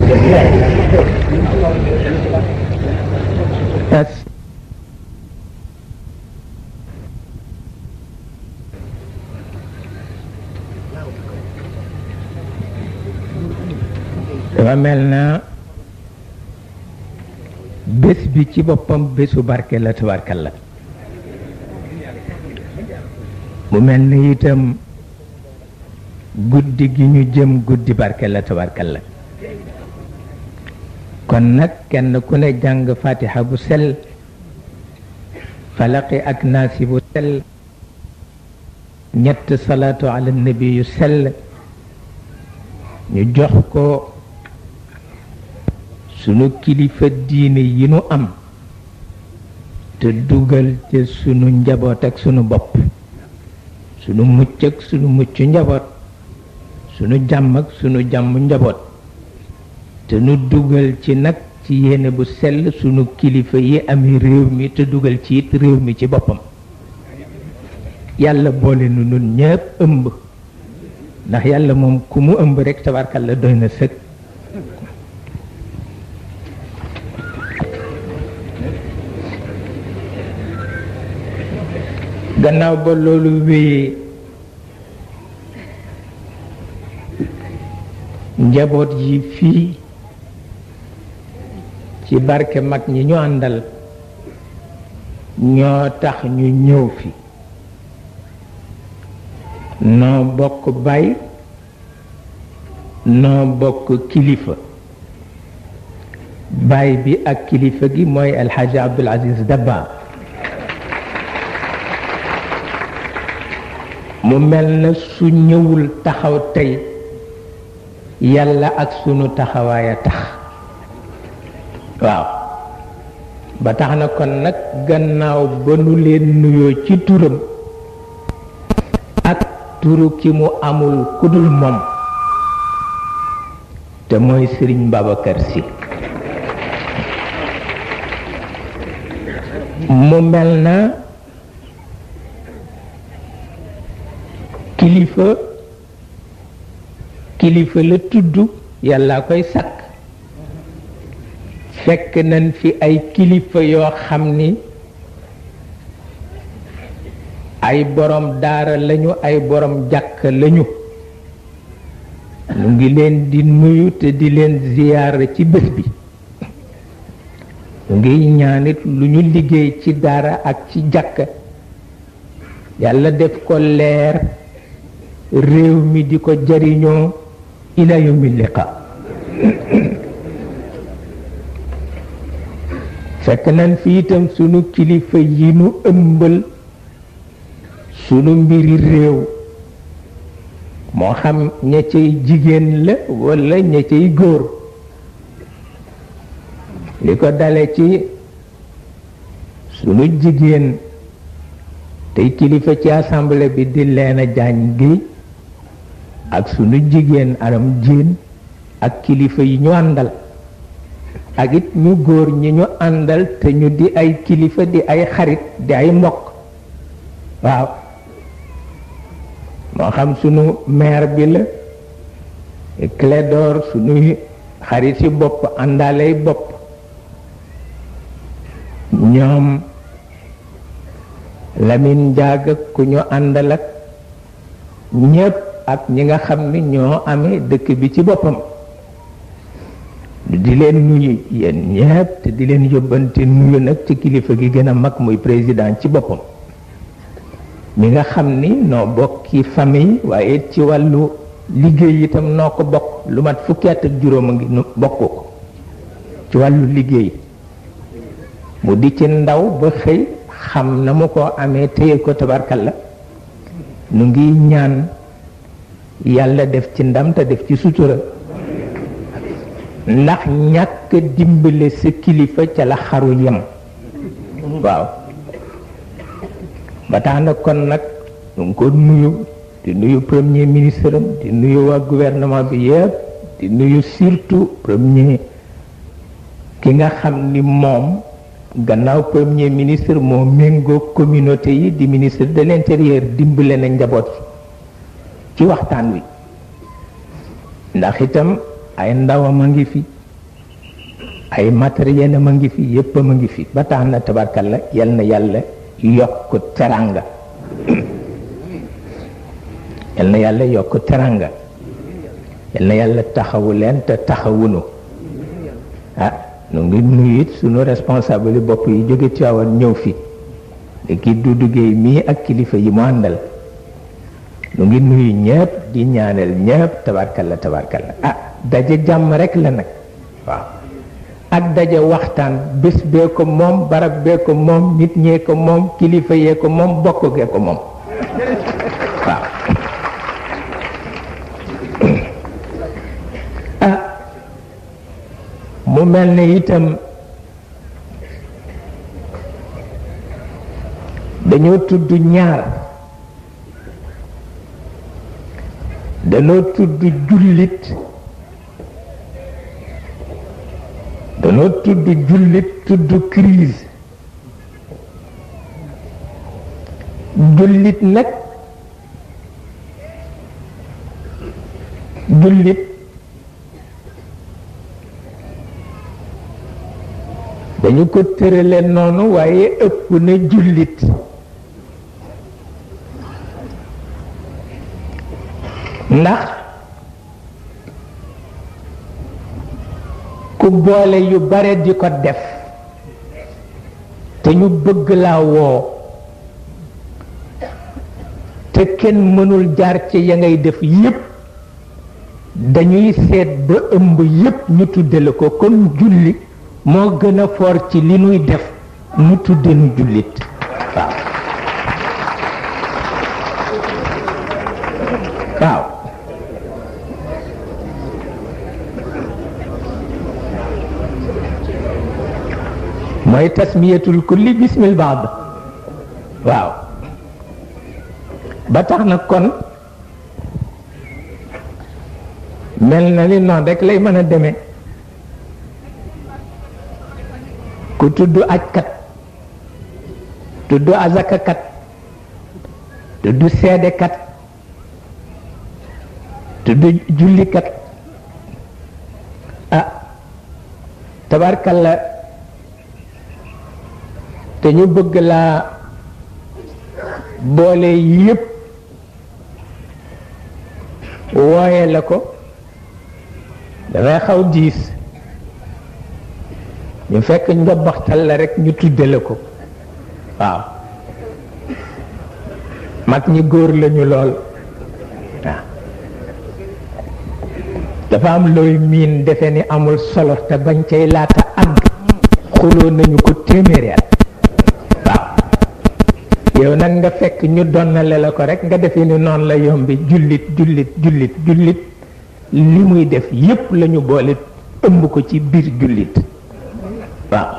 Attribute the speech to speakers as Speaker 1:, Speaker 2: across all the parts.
Speaker 1: as dafa mel na bés bi ci boppam bésu barke la tabarkal la mu mel ni itam guddi gi ñu jëm guddi barke la tabarkal la kon nag kenn ku ne jàng fatiha bu sell falaqi ak naasi bu sell ñett salaatu ala nabi yu sell ñu jox ko sunu kilifa diine yi nu am te dugal ci sunu njaboot ak sunu bopp sunu mucc ak sunu mucc njaboot sunu jàmm ak sunu jàmm njaboot te nu dugal ci nag ci yéene bu sell sunu kilifa yi ami réew mi te dugal ci it réew mi ci boppam yàlla boole nu nun ñëpp ëmb ndax yàlla moom ku mu ëmb rek tabarkalla doy na sëg gannaaw ba loolu wéyee njaboot yi fii ci barke mag ñi ñu àndal ñoo tax ñu ñëw fi noo bokk bay noo bokk kilifa baay bi ak kilifa gi mooy alxaaji abdul aziz dabba mu mel na su ñëwul taxaw tey yàlla ak sunu taxawaay a tax waaw ba tax na kon nag gannaaw ba nu leen nuyoo ci turam ak turu ki mu amul kudul moom te mooy sëriñ Babacar Sy mu mel na kilifa kilifa la tudd yàlla koy sakk fekk nañ fi ay kilifa yoo xam ni ay borom daara lañu ay borom jàkk lañu mu ngi leen di nuyu te di leen ziyaara ci bés bi mu ngi ñaanit lu ñu liggéey ci daara ak ci jàkk yàlla def ko leer réew mi di ko jariñoo ila yawmi liqa fekk nañ fi itam sunu kilifa yi nu ëmbal sunu mbiri réew moo xam ña cay jigéen la walla ña cay góor li ko dale ci sunu jigéen tey kilifa ci assemblée bi di leena jaañ gi ak sunu jigéen aram jiin ak kilifa yi ñu àndal ak it ñu góor ñi ñu àndal te ñu di ay kilifa di ay xarit di ay mbokk waaw moo xam sunu maire bi la Clédor sunuy xarit yi bopp àndaalay bopp ñoom Lamine Ndiaga ku ñu àndal ak ñépp ak ñi nga xam ni ñoo amee dëkk bi ci boppam di leen nuyu yéen ñépp te di leen yóbbante nuyu nag ci kilifa gi gën a mag muy président ci boppam mi nga xam ni noo bokki famille waaye ci wàllu liggéey itam noo ko bokk lu mat fukki at ak juróom a ngi nu bokk ko ci wàllu liggéey mu di ci ndaw ba xëy xam na mu ko amee téye ko tabarkalla nu ngi ñaan yàlla def ci ndam te def ci sutura ndax ñàkk dimbale sa kilifa ca la xaru yem waaw ba tax na kon nag nu ngi ko nuyu di nuyu premier ministre am di nuyu waa gouvernement bi yëpp di nuyu surtout premier ki nga xam ni moom gannaaw premier ministre moo méngoo communauté yi di ministre de l'intérieur dimbale na njaboot ci waxtaan wi ndax itam ay ndawam a ngi fi ay matériel am a ngi fi yépp a ngi fi ba tax na tabarkalla yal na yàlla yokk teranga yal na yàlla yokk teranga yal na yàlla taxawu leen te taxawunu ah nu ngi nuyu it sunu responsable yi bopp yi jóge Tiwaawan ñëw fi ki Dudu Géey mii ak kilifa yi mu àndal nu ngi nuyu ñëpp di ñaanal ñëpp tabarkalla tabarkalla ah daje jàmm rek la nag waaw ak daje waxtaan bés bee ko moom barab bee ko moom nit ñee ko moom kilifa yee ko moom bokk gee ko moom waaw ah mu mel ne itam dañoo tudd ñaar dañoo tudd jullit dañoo tudd jullit tudd crise jullit nag jullit dañu ko tërale noonu waaye ëpp na jullit ndax ku boole yu bare di ko def te ñu bëgg laa woo te kenn mënul jaar ci ya ngay def yépp dañuy seet ba ëmb yépp ñu tuddale ko kon julli moo gën a foor ci li nuy def mu tudde nu jullit waaw waaw mooy tasmiyatul kulli bismil baad waaw ba tax na kon mel na ni noonu rek lay mën a demee ku tudd ajkat tudd azakakat tudd seedekat tudd jullikat ah tabarkalla te ñu bëgg laa boole yépp wooye la ko dafay xaw diis ñu fekk njobaxtal la rek ñu tudde la ko waaw mag ñi góor lañu lool waaw dafa am looy miin defe ni amul solo te bañ cay laata àgg xuloo nañu ko téeméeri at waaw yow nag nga fekk ñu donnale la ko rek nga defe ni noonu la yombi jullit jullit jullit jullit li muy def yépp lañu boole ëmb ko ci biir jullit waaw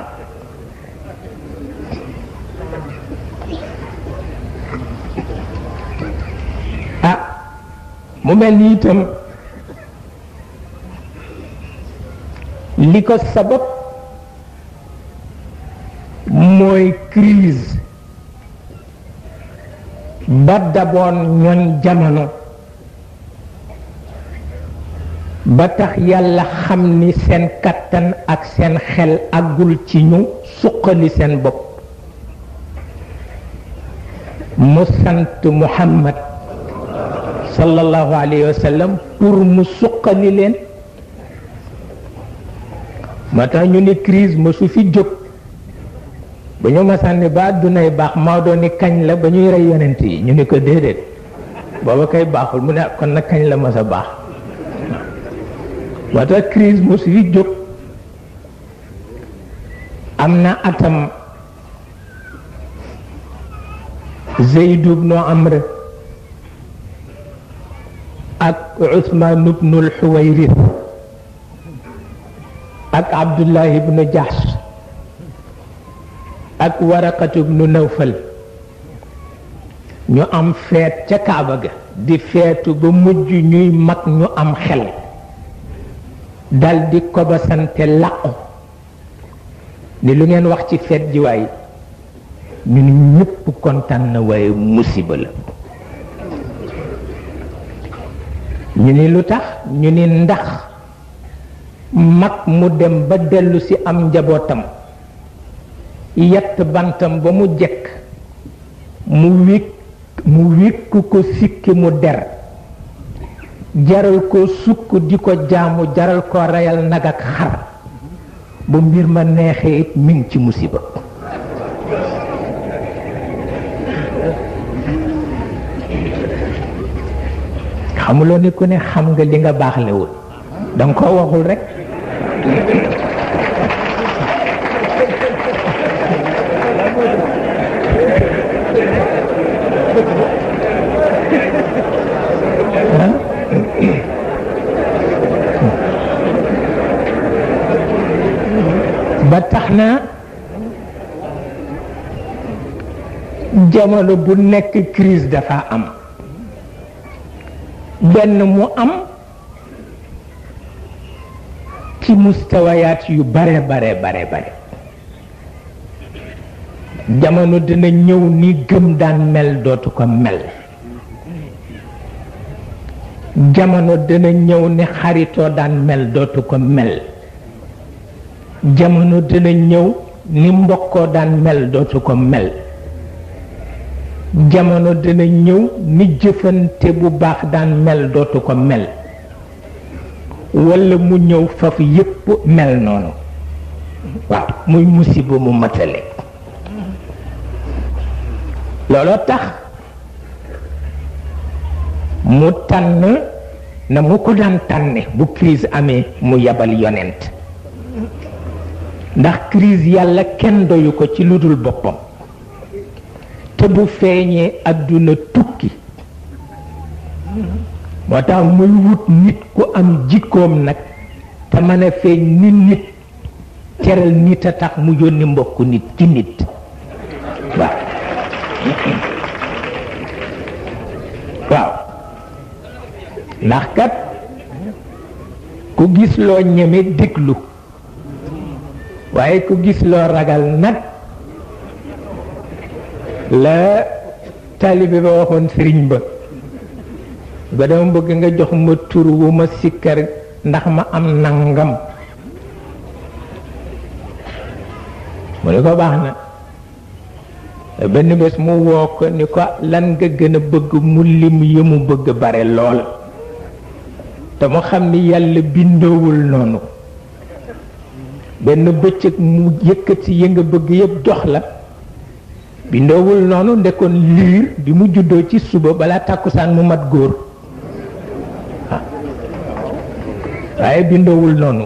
Speaker 1: ah mu mel ni itam li ko sabab mooy crise ba daboon ñoon jamono ba tax yàlla xam ni seen kattan ak seen xel àggul ci ñu suqali seen bopp mu sant muhammad sallallahu alayhi wa sallam pour mu suqali leen moo tax ñu ni crise ma su fi jóg ba ñu masaan ni ba àddunay baax Maodo ni kañ la ba ñuy rey yonent yi ñu ni ko déedéet booba kay baaxul mu ne kon nag kañ la mas a baax moo tax crise mu su fi jóg am na atam Zeyd ibnu Amr ak Usmaan ibnul Xuwayris ak Abdullah ibnu Jahsh ak Waraqatu ibnu Nawfal ñu am feet ca Kaaba ga di feetu ba mujj ñuy mag ñu am xel dal di kobasante làqu ni lu ngeen wax ci feet ji waay ñu ni ñëpp kontaan na waaye musiba la ñu ni lu tax ñu ni ndax mag mu dem ba dellu si am njabootam yett bantam ba mu jekk mu wékk mu wékk ko sikki mu der jaral ko sukk di ko jaamu jaral ko reyal nag ak xar bu mbir ma neexee it mi ngi ci musiba xamuloo ni ku ne xam nga li nga baaxlewul danga ko waxul rekk ba tax na jamono bu nekk crise dafa am benn mu am ci mustawayaat yu bare bare bare bare jamono dina ñëw ni gëm daan mel dootu ko mel jamono dina ñëw ni xaritoo daan mel dootu ko mel jamono dina ñëw ni mbokkoo daan mel dootu ko mel jamono dina ñëw ni jëfante bu baax daan mel dootu ko mel walla mu ñëw faf yépp mel noonu waaw muy musiba mu matale looloo tax mu tànn na mu ko daan tànne bu crise amee mu yabal yonent ndax crise yàlla kenn doyu ko ci lu dul boppam te bu feeñee àdduna tukki moo tax muy wut nit ku am jikkoom nag te mën a feeñ ni nit teral nit a tax mu yónni mbokku nit ci nit waaw waaw ndax kat ku gis loo ñeme déglu waaye ku gis loo ragal nag la taalibe ba waxoon sëriñ ba ba dama bëgg nga jox ma tur wu ma sikkar ndax ma am nangam mu ne ko baax na benn bés mu woo ko ni ko lan nga gën a bëgg mu lim yi mu bëgg bare lool te mu xam ni yàlla bindoowul noonu benn bëccëg mu yëkkati yi nga bëgg yëpp jox la bindoowul noonu ndekkoon liir bi mu juddoo ci suba balaa tàkkusaan mu mat góor waaye bindoowul noonu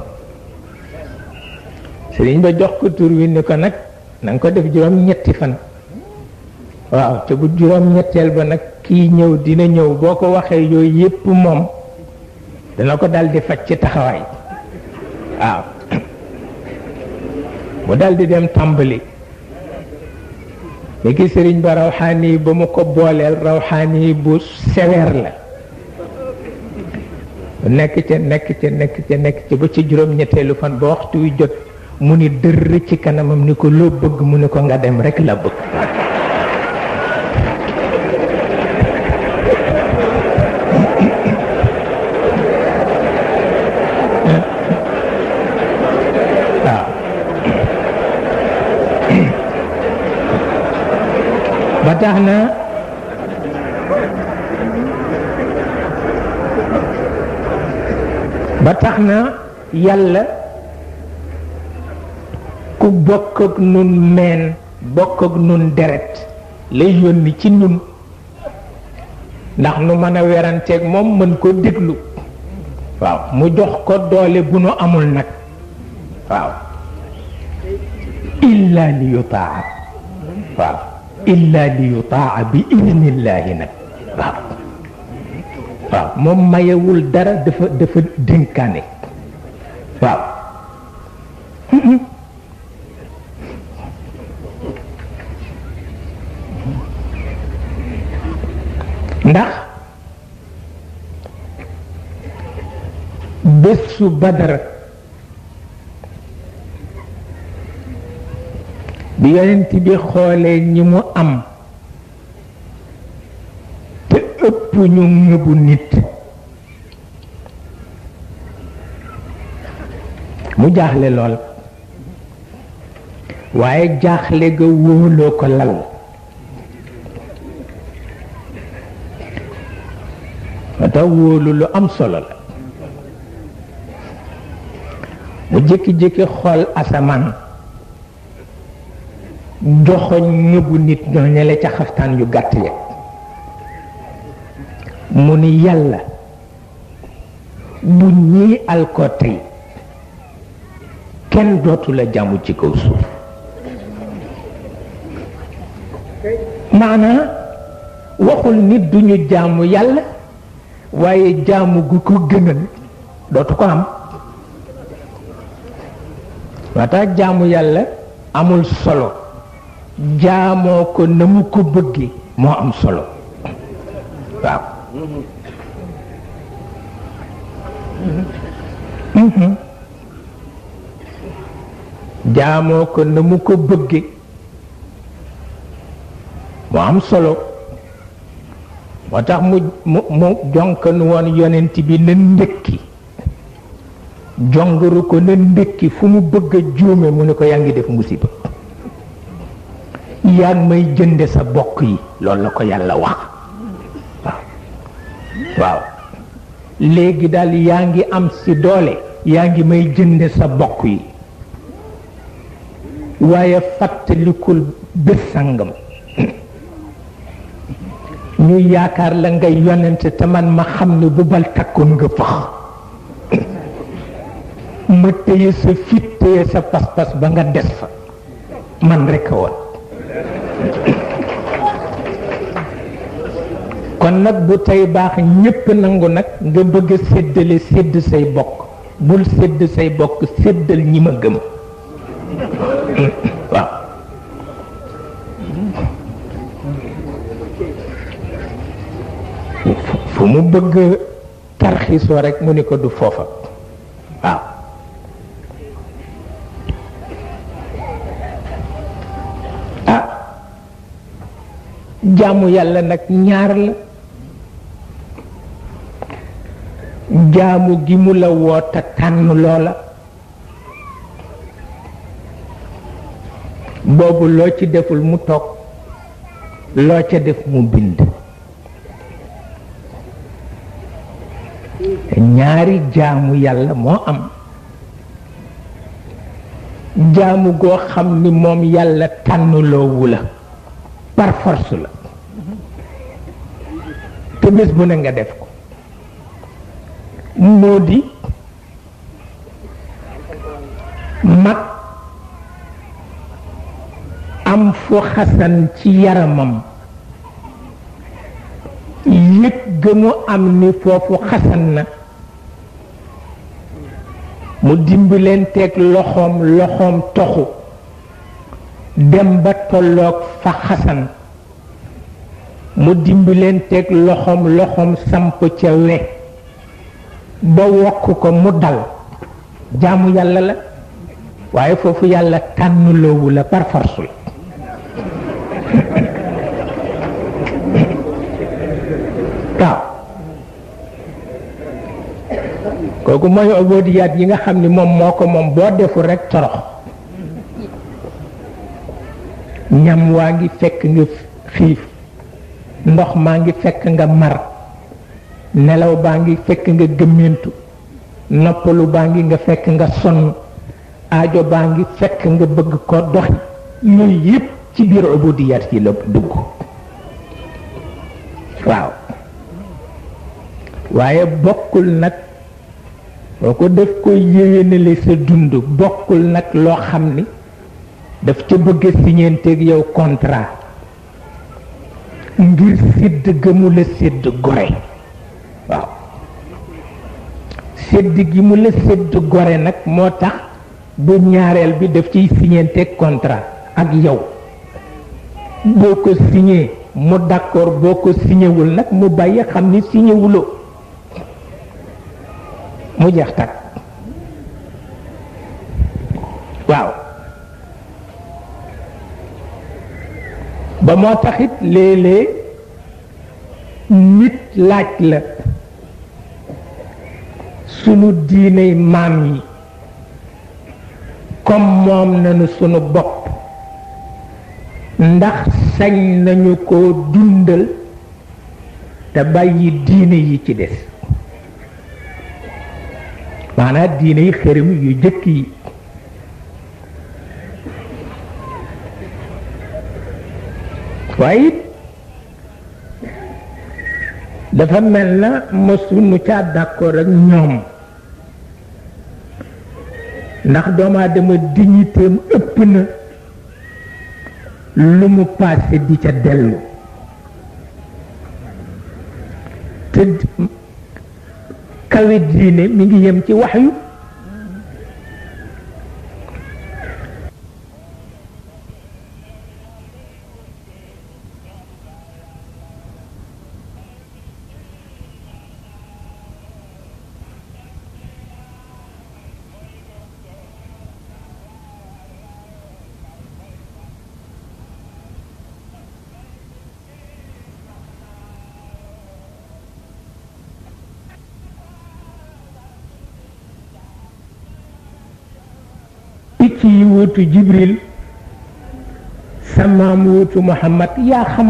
Speaker 1: sëriñ ba jox ko tur wi ni ko nag na nga ko def juróom ñetti fan waaw te bu juróom ñetteel ba nag kii ñëw dina ñëw boo ko waxee yooyu yépp moom dana ko dal di faj ci taxawaay waaw mu dal di dem tàmbali léegi sëriñ ba rawxaani ba mu ko booleel rawxaani bu sévère la nekk ca nekk ca nekk ca nekk ca ba ci juróom-ñetteelu fan ba waxtu wi jot mu ni dërr ci kanamam ni ko loo bëgg mu ni ko nga dem rek la bëgg waaw ba tax na ba tax na yàlla ku bokk ak nun meen bokk ak nun deret lay yónni ci nun ndax nu mën a weranteeg moom mën ko déglu waaw mu jox ko doole bu nu amul nag waaw illa li yutaa waaw illa li yutaa bi idnillahi nag waaw waaw moom mayewul dara dafa dafa dénkaane waaw ndax bésu badar bi yonent bi xoolee ñi mu am te ëpp ñu ngëbu nit mu jaaxle lool waaye jaaxle ga wóoloo ko lal moo tax wóolu lu am solo la mu jékki-jékki xool asamaan joxoñ ñëbu nit ñoo ñele ca xaftaan yu gàtt ya mu ni yàlla bu ñii alko tey kenn dootu la jàmm ci kaw suuf maanaa waxul nit duñu jaamu yàlla waaye jaamu gu ko gënal dootu ko am waa tax jaamu yàlla amul solo jaamoo ko na mu ko bëggee moo am solo waaw jaamoo ko na mu ko bëggee moo am solo moo tax mu mu mu jonkan woon yonent bi na ndëkki jongaru ko na ndëkki fu mu bëgg a juume mu ne ko yaa ngi def musiba yaa ngi may jënde sa bokk yi loolu la ko yàlla wax waaw waaw léegi daal yaa ngi am si doole yaa ngi may jënde sa bokk yi waaye fàttalikul bés sangam ñu yaakaar la ngay yonent te man ma xam ne bu bal takkoon nga fax ma téye sa fit téye sa pas-pas ba nga des fa man rekk a woon kon nag bu tey baax ñépp nangu nag nga bëgg a séddale sédd say bokk bul sédd say bokk séddal ñi ma gëm waaw fu mu bëgg tarxiisoo rekk mu ni ko du foofa waaw ah jaamu yàlla nag ñaar la jaamu gi mu la woota tànn loola boobu loo ci deful mu toog loo ca def mu bind ñaari jaamu yàlla moo am jaamu goo xam ni moom yàlla tànnloowu la par force la te bés bu ne nga def ko moo di mag am fu xasan ci yaramam yëg gëmu am ni foofu xasan na mu dimbalenteeg loxoom loxoom toxu dem ba tolloog fa xasan mu dimbalenteeg loxoom loxoom samp ca we ba wokk ko mu dal jaamu yàlla la waaye foofu yàlla tànnloowu la par force la waaw kooku mooy obodiyaat yi nga xam ni moom moo ko moom boo deful rekk torox ñam waa ngi fekk nga xiif ndox maa ngi fekk nga mar nelaw baa ngi fekk nga gëmmentu noppalu baa ngi nga fekk nga sonn aajo baa ngi fekk nga bëgg ko doxi yooyu yépp ci biir obodiyaat yi la dugg waaw waaye bokkul nag boo ko def koy yéwénale sa dund bokkul nag loo xam ni daf ca bëgg siñeenteeg yow contrat ngir sédd gëmu la sédd gore waaw sédd gi mu la sédd gore nag moo tax bu ñaareel bi daf ciy siñeenteeg contrat ak yow boo ko signé mu d'accord boo ko signéwul nag mu bàyyi xam ni signéwuloo mu jeex takk waaw ba moo taxit léeg-léeg nit laaj la sunu diiney maam yi comme moom nañu sunu bopp ndax sañ nañu ko dundal te bàyyi diine yi ci des maanaam diine yi xërëm yu jëkk yi waaye it dafa mel na mësuñu caa d'accord ak ñoom ndax doomu aadama dignitéem ëpp na lu mu paase di ca dellu te kawe diine mi ngi yem ci wax yu picc yi wuutu jibril sa maam wuutu muhammad yaa xam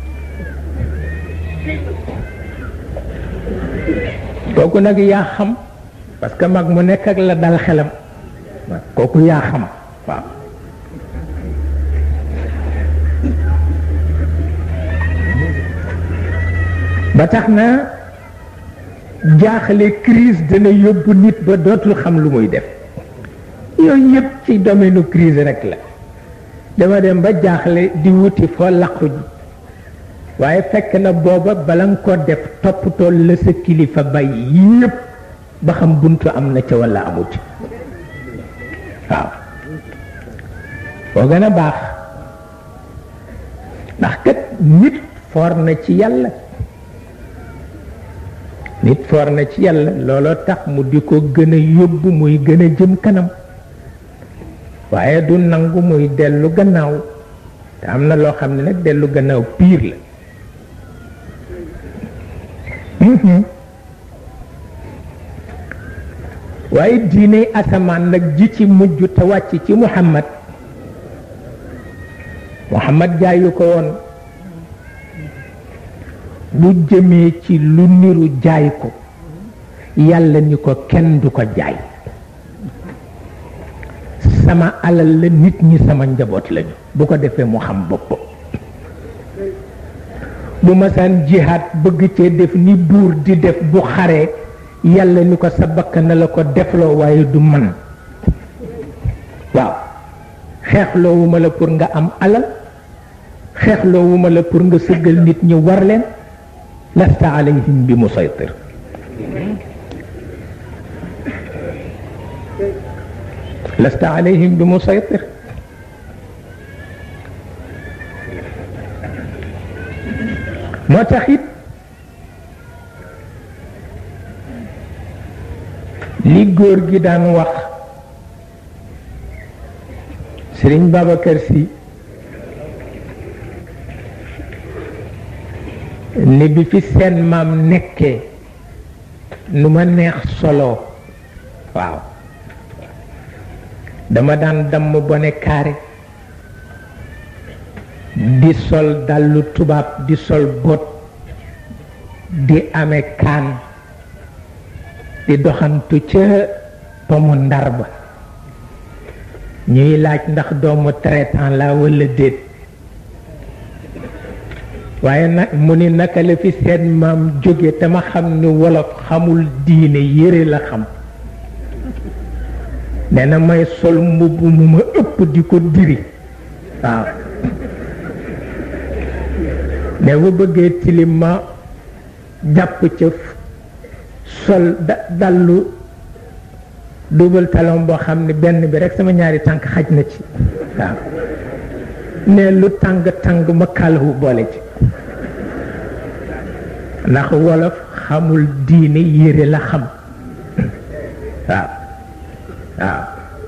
Speaker 1: kooku nag yaa xam parce que mag mu nekk ak la dal xelam kooku yaa xam waaw ba tax na jaaxle crise dana yóbbu nit ba dootul xam lu muy def yooyu yëpp ci domaine crise rek la dama dem ba jaaxle di wuti foo laqu ji waaye fekk na booba bala nga ko def toppatoo la sa kilifa bay yëpp ba xam buntu am na ca walla amut waaw boo gën a baax ndax kat nit foor na ci yàlla nit foor na ci yàlla looloo tax mu di ko gën a yóbbu muy gën a jëm kanam waaye du nangu muy dellu gannaaw te am na loo xam ne nag dellu gannaaw piir la waaye diine asamaan nag ji ci mujj te wàcc ci muhammad muhammad jaayu ko woon bu jëmee ci lu niru jaay ko yàlla ni ko kenn du ko jaay sama alal la nit ñi sama njaboot lañu bu ko defee mu xam boppam bu masaan jihaat bëgg cee def ni buur di def bu xaree yàlla ni ko sa bakkan na la ko defloo waaye du man waaw xeexloowuma la pour nga am alal xeexloowuma la pour nga sëggal nit ñi war leen lasta alayhim bi musaytir lasta alayhim bi musaytir moo tax it li góor gi daan wax Sëriñ Babacar Si ni bi fi seen maam nekkee nu ma neex solo waaw dama daan damm bone kaare di sol dallu tubaab di sol bot di amee kaan di doxantu ca pomu ndar ba ñuy laaj ndax doomu traitant la walla déet waaye nag mu ni naka la fi seen maam jóge te ma xam ni wolof xamul diine yére la xam nee na may sol mbubb mu ma ëpp di ko diri waaw ne bu bëggee tilim ma jàpp ca sol da dallu double talon boo xam ne benn bi rek sama ñaari tànk xaj na ci waaw ne lu tàng tàng ma kàllawu boole ci ndax wolof xamul diine yére la xam waaw waaw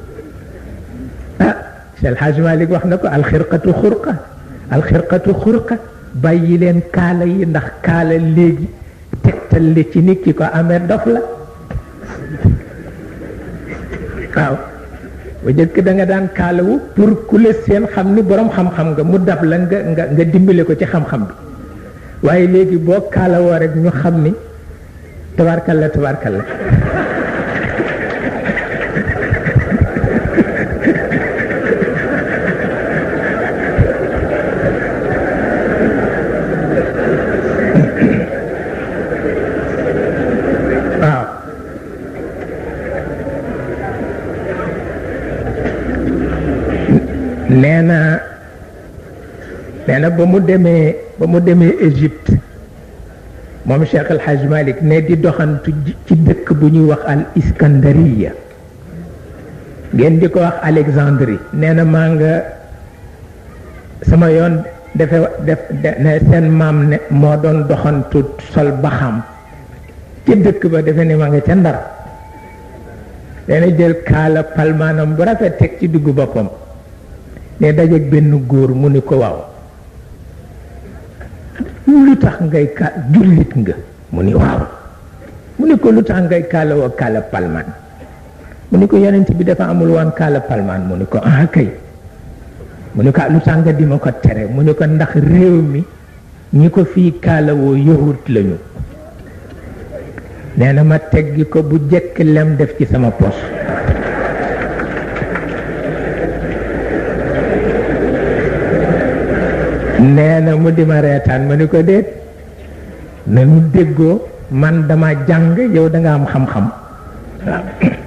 Speaker 1: ah Cheikh Hadj Malick wax na ko alxirqatu xurqa alxirqatu xurqa bàyyi leen kaala yi ndax kaala léegi tegtal li ci nit ki ko amee dof la waaw ba jëkk da nga daan kaalawu pour ku la seen xam ni borom xam-xam nga mu dab la nga nga nga dimbale ko ci xam-xam bi waaye léegi boo kaalawoo rek ñu xam ni tabarkalla tabarkalla waaw nee na nee na ba mu demee ba mu demee Égypte moom Cheikh El Hadj Malick ne di doxantu ci dëkk bu ñuy wax al Iskandariya ngeen di ko wax Alexandrie nee na maa nga sama yoon defe def ne seen maam ne moo doon doxantu sol baxam ci dëkk ba defe ne ma nga ca ndar dana jël kaala palmaanam bu rafet teg ci diggu boppam ne dajeeg benn góor mu ni ko waaw lu tax ngay ka jullit nga mu ni waaw mu ni ko lu tax ngay kaala woo kaala palmaan mu ni ko yonent bi dafa amul woon kaala palmaan mu ni ko ah kay mu ni ko lu tax nga di ma ko tere mu ni ko ndax réew mi ñi ko fii kaala woo yahut lañu nee na ma teggi ko bu jëkk lem def ci sama pos nee na mu di ma reetaan ma ni ko déet nanu déggoo man dama jàng yow da nga am xam-xam waaw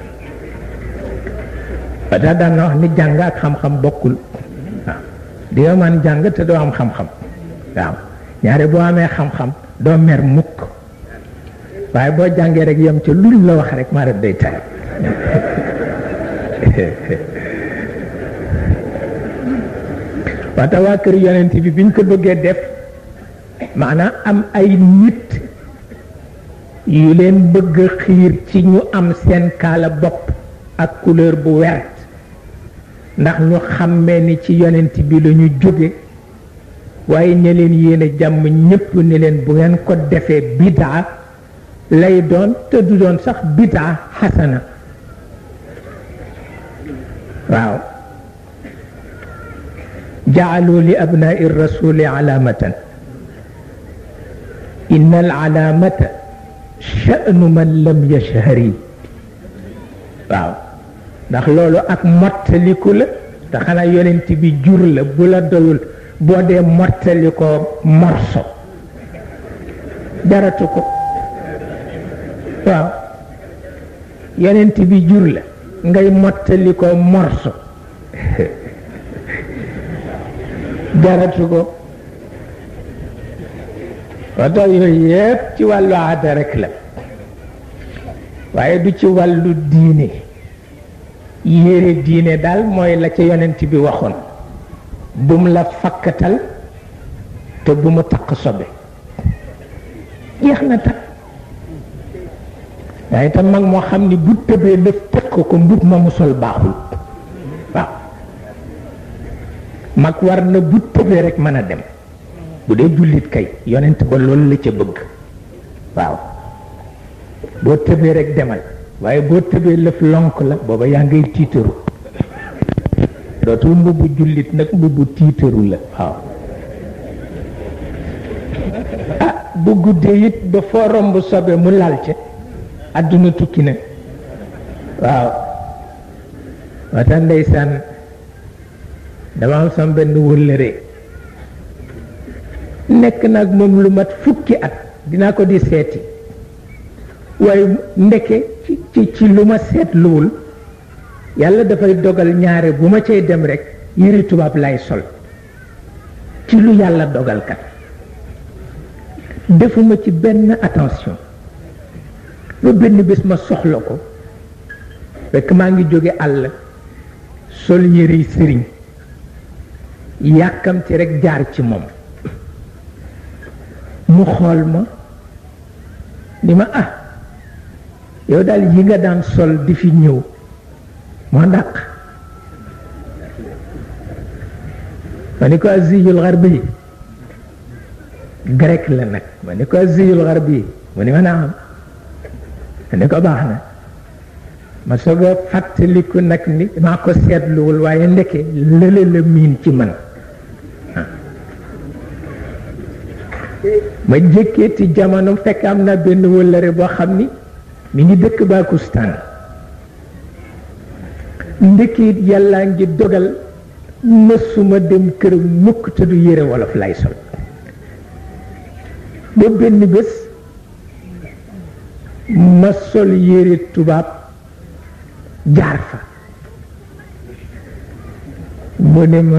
Speaker 1: ba tax daan na wax ni jàng ak xam-xam bokkul waaw di nga man jàng te doo am xam-xam waaw ñaare boo amee xam-xam doo mer mukk waaye boo jàngee rek yem ca luñ la wax rek maa def day tere waxta waa kër yonent bi biñ ko bëggee def maanaam am ay nit yu leen bëgg xiir ci ñu am seen kaala bopp ak couleur bu wert ndax ñu xàmmee ni ci yonent bi la ñu jóge waaye ña leen yéene jàmm ñépp ni leen bu ngeen ko defee bidaa lay doon te du doon sax bidaa xasana waaw jaalu li abnaai rasuli alaamatan inna al alaamata sha'nu man lam yashhari waaw ndax loolu ak mottaliku la te xanaa yonent bi jur la bu la doyul boo dee mottali ko morso jaratu ko waaw yonent bi jur la ngay mottali ko morso jaratu ko wata yooyu yëpp ci wàllu aada rek la waaye du ci wàllu diine yére diine daal mooy la ca yonent bi waxoon bum la fakkatal te bu mu takk sobe jeex na takk waaye itam mag moo xam ni bu tëbee lëf tëkk ko mbub ma mu sol baaxul waaw mag war na bu tëbee rek mën a dem bu dee jullit kay yonent ba loolu la ca bëgg waaw boo tëbee rek demal waaye boo tëbee lëf lonk la booba yaa ngay tiitaru dootul mbubbu jullit nag mbubbu tiitaru la waaw ah bu guddee it ba foo romb sobe mu lal ca àdduna tukki na waaw wata ndeysaan dama am sama benn wëllëre nekk nag moom lu mat fukki at dinaa ko di seeti waaye ndeke ci ci ci lu ma seetluwul yàlla dafay dogal ñaare bu ma cay dem rek yëri tubaab lay sol ci lu yàlla dogal kat defuma ci benn attention ba benn bés ma soxla ko fekk maa ngi jóge àll sol yëre sëriñ yàkkamti rek jaar ci moom mu xool ma ni ma ah yow daal yi nga daan sol di fi ñëw moo dàq ma ni ko aziyul garbi grec la nag ma ni ko aziyul garbi mu ni ma naam ma ni ko baax na ma soog a fàttaliku nag ni maa ko seetluwul waaye ndeke lële la miin ci man ma jëkkeeti jamono fekk am na benn wëllëre boo xam ni mi ngi dëkk Bakustaan ndekkiit yàllaa ngi dogal mësuma dem kër mukk te du yére wolof lay sol ba benn bés ma sol yére tubaab jaar fa mu ne ma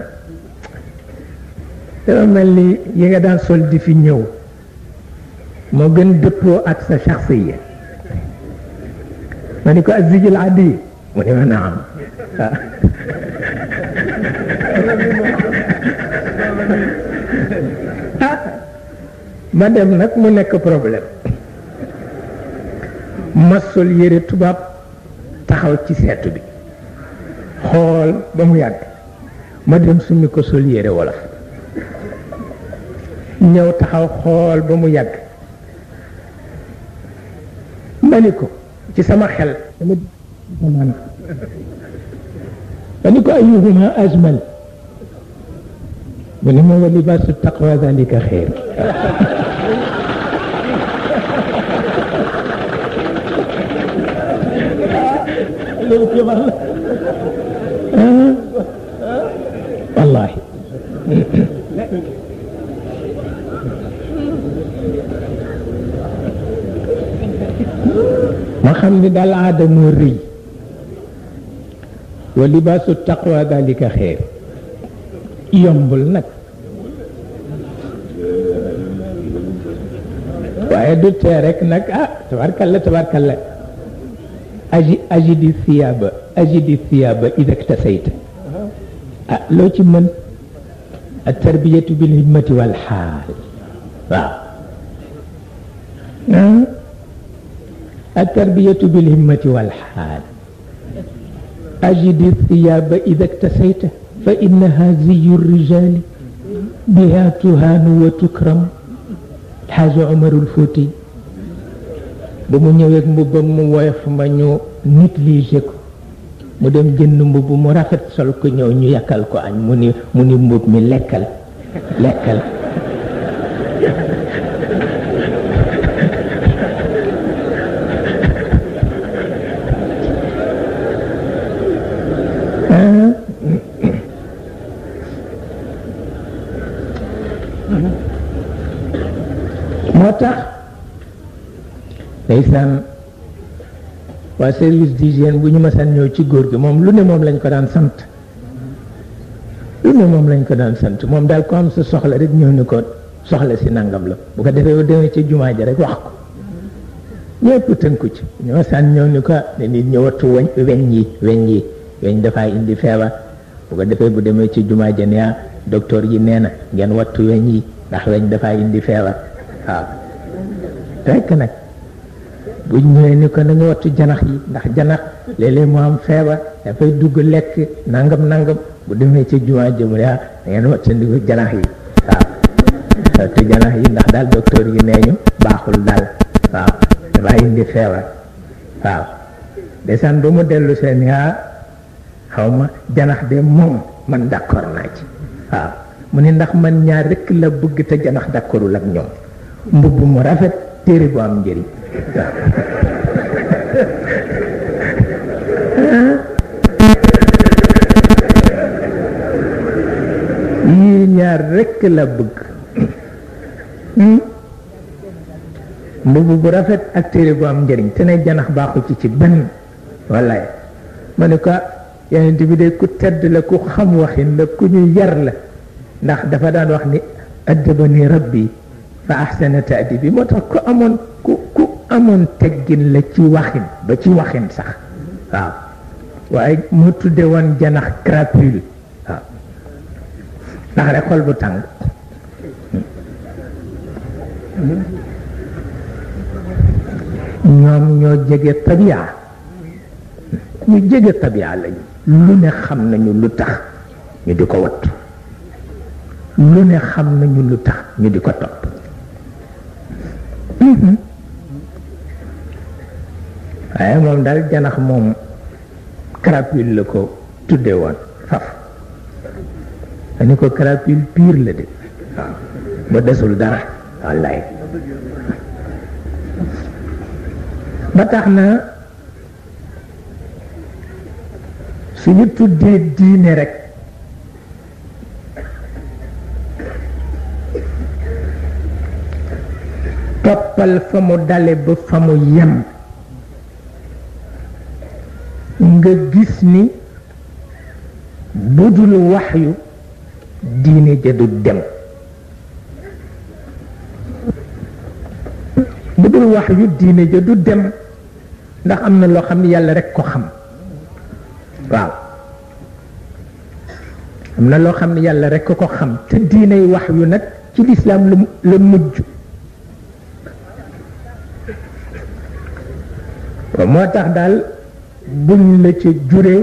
Speaker 1: dafa mel ni yi nga daan sol di fi ñëw moo gën dëppoo ak sa shaxsiya ma ni ko azijil adi mu ne ma naam ma dem nag mu nekk problème ma sol yére tubaab taxaw ci seetu bi xool ba mu yàgg ma dem summi ko sol yére wolof ñëw taxaw xool ba mu yàgg ma ni ko ci sama xel dama man ma ni ko ayuhuma ajmal mu ne ma wa libaasu taqwa dalika xeer wallahi ma xam ni daal aada moo rëy wa libaasu taqwa dalika xeer yombul nag waaye du tee rek nag ah tabarkalla tabarkalla aji ajidi thiyaaba ajidi thiyaaba ida ktasayta ah loo ci mën a tarbiyatu bil himmati wal xaal waaw التربية بالهمة والحال أجد الثياب إذا اكتسيت فإنها زي الرجال بها تهان وتكرم الحاج عمر الفوتي بمو ñëwee mbubbam mu woyof ma ñu négligé ko mu dem jënd mbubb mu rafet sol ko ñëw ñu yàkkal ko añ mu ni mu ni mbub mi lekkal lekkal moo tax ndeysaan waa service d'hygiène bu ñu mësaan ñëw ci góor gi moom lu ne moom lañ ko daan sant lu ne moom lañ ko daan sant moom daal ko am sa soxla rek ñëw ni ko soxla si nangam la bu ko defee ba demee ci jumaa ji rek wax ko ñëpp tënku ci ñu mësaan ñëw ni ko ne nit ñi wattu weñ weñ yi weñ yi weñ dafay indi feebar bu ko defee bu demee ci jumaa ji ne docteur yi nee na ngeen wattu weñ yi ndax weñ dafay indi feebar waaw rekk nag bu ñëwee ni ko na nga wattu janax yi ndax janax léeg-léeg mu am feebar dafay dugg lekk nangam nangam bu demee ci jumaa jëm yaa da ngeen wattandiku janax yi waaw wattu janax yi ndax daal docteur yi nee ñu baaxul daal waaw dafay indi feebar waaw desaan ba mu dellu seen yaa xaw ma janax de moom man d'accord naa ci waaw mu ne ndax man ñaar rekk la bëgg te janax d'accordul ak ñoom mbubb mu rafet téere bu am njëriñ yii ñaar rekk la bëgg mbubb bu rafet ak téere bu am njëriñ te ne janax baaxu ci ci benn wallaay ma ne ko yonent bi de ku tedd la ku xam waxin la ku ñu yar la ndax dafa daan wax ni addabani rabbi fa ahsana taadibi moo tax ku amoon ku ku amoon teggin la ci waxin ba ci waxin sax waaw waaye mu tudde woon janax crapule waaw ndax rek xol bu tàng ñoom ñoo jege tabia ñu jege tabia lañu lu ne xam nañu lu tax ñu di ko wattu lu ne xam nañu lu tax ñu di ko topp waaye moom daal janax moom crapule la ko tudde woon faf dañu ko crapule pire la de waaw ba desul dara wallaay ba tax na suñu tuddee diine rek toppal fa mu dale ba fa mu yem nga gis ni budul waxyu diine ja du dem budul waxyu diine ja du dem ndax am na loo xam ne yàlla rek ko xam waaw am na loo xam ne yàlla rek ko xam te diiney waxyu nag ci lislaam la la mujj moo tax daal buñ la ca juree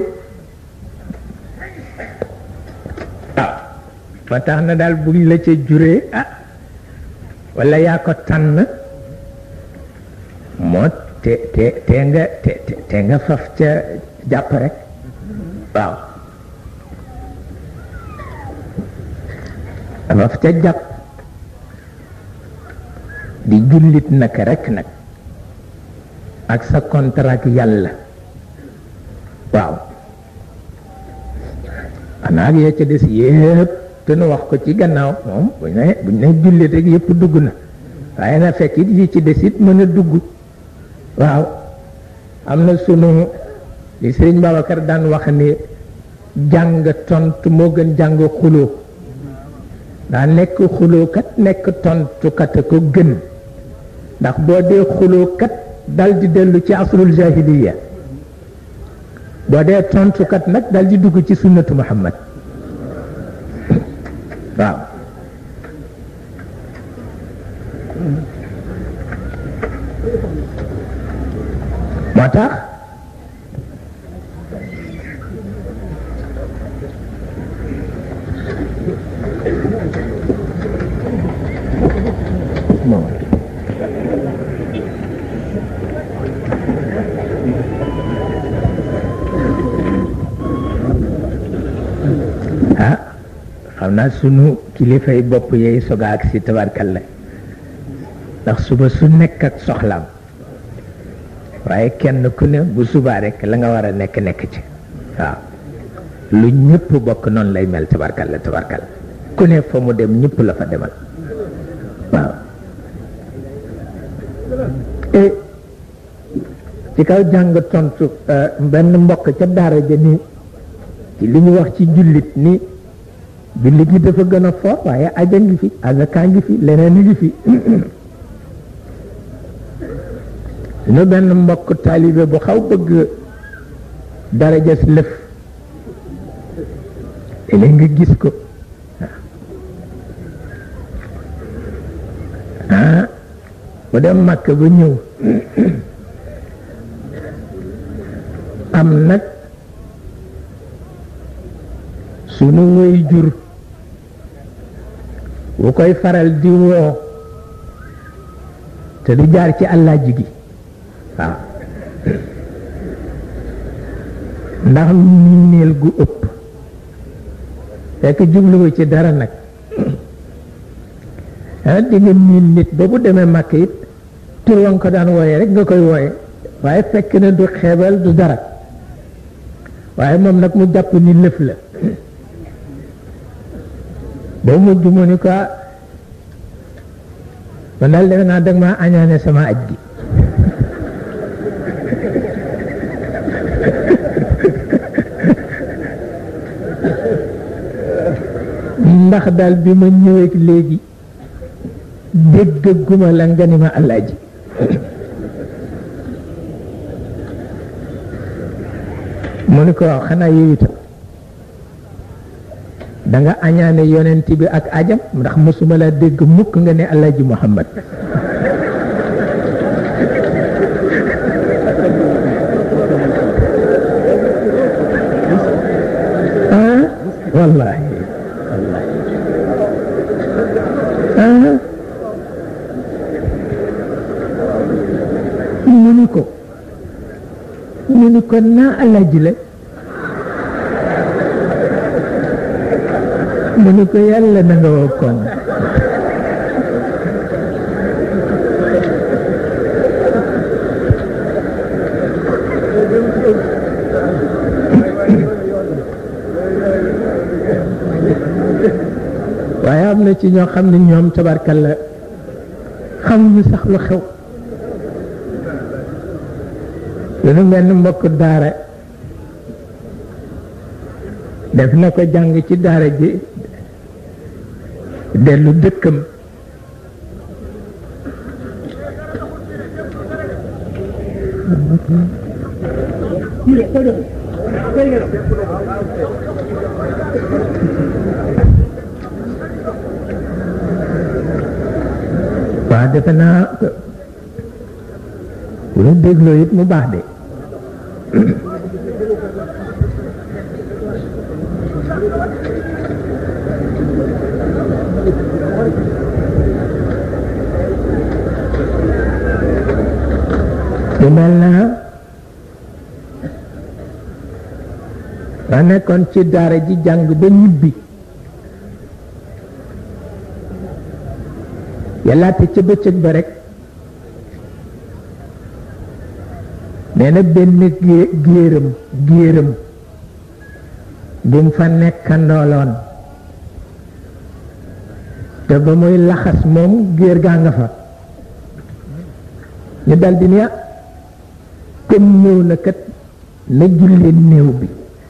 Speaker 1: ah moo tax na daal buñ la ca juree ah walla yaa ko tànn moo te te te nga te te nga faf ca jàpp rek waaw faf ca jàpp di jullit naka rek nag ak sa contrat yàlla waaw xanaa ak yee ca des yépp te nu wax ko ci gannaaw moom buñ ne buñ ne jullit rek yépp dugg na waaye na fekk it yi ci des it mën a dugg waaw am na sunu li sëriñ Babacar daan wax ni jàng tontu moo gën jàng xuloo daa nekk xulookat nekk tontukat a ko gën ndax boo dee xulookat dal di dellu ci asrul jahiliya boo dee tontukat nag dal di dugg ci sunnatu muhammad waaw moo tax moom ah xam naa sunu kilifay bopp yey soga ak si tabarkalla ndax suba su nekk ak soxlaam waaye kenn ku ne bu subaa rek la nga war a nekk nekk ci waaw lu ñëpp bokk noonu lay mel tabarkalla tabarkalla ku ne fa mu dem ñëpp la fa demal waaw et ci kaw jàng tontu benn mbokk ca daara ja ni ci li ñu wax ci jullit ni jullit yi dafa gën a fort waaye aja ngi fi azakaa ngi fi leneen ngi fi nu benn mbokk taalibe bu xaw bëgg darajas lëf léeg nga gis ko ah bu dem màkk ba ñëw am nag sunu woy jur wu koy faral di woo te du jaar ci àllaaji gi waaw ndax miineel gu ëpp fekk jubluwu ci dara nag ah di nga miin nit ba bu demee màkk it tur wa nga ko daan wooye rek nga koy wooye waaye fekk na du xeebal du dara waaye moom nag mu jàpp ni lëf la ba mujj mu ni ko man daal defe naa dag maa añaane sama aj gi ndax daal bi ma ñëwee léegi déggaguma la nga ni ma alaaji mu ni ko waaw xanaa yow itam da nga añaane yonent bi ak ajam ndax mosuma la dégg mukk nga ne alaaji muhammad ah wallahi wallahi ah mu ni ko ko naa alaaji la mu ni ko yàlla na nga woo koŋ waaye am na ci ñoo xam ne ñoom tabarkalla xamuñu sax lu xew lu mel ni mbokk daara def na ko jàng ci daara ji dellu dëkkam waaw defe naa bu la dégloo it mu baax de mu mel na ma nekkoon ci daara ji jàng ba ñibbi yàllaate ca bëccëg ba rek nee na benn géeram géeram bu mu fa nekkandooloon te ba muy laxas moom géer gaa nga fa ñu daldi ni comme ñëw na kat na jullee néew bi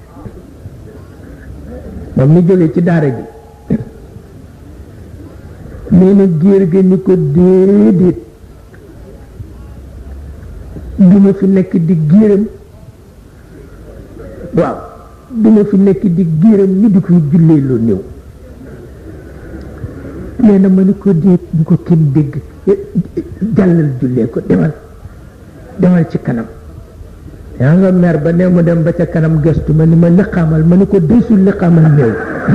Speaker 1: moom mi jóge ci daara ji nee na géer ga ni ko déedéet du ma fi nekk di géeram waaw du ma fi nekk di géeram ni di koy jullee loo néew nee na ma ni ko déet bu ko kenn dégg jàllal jullee ko demal demal ci kanam yaa nga mer ba ne mu dem ba ca kanam gestu ma ni ma liqaamal ma ni ko desul liqaamal néew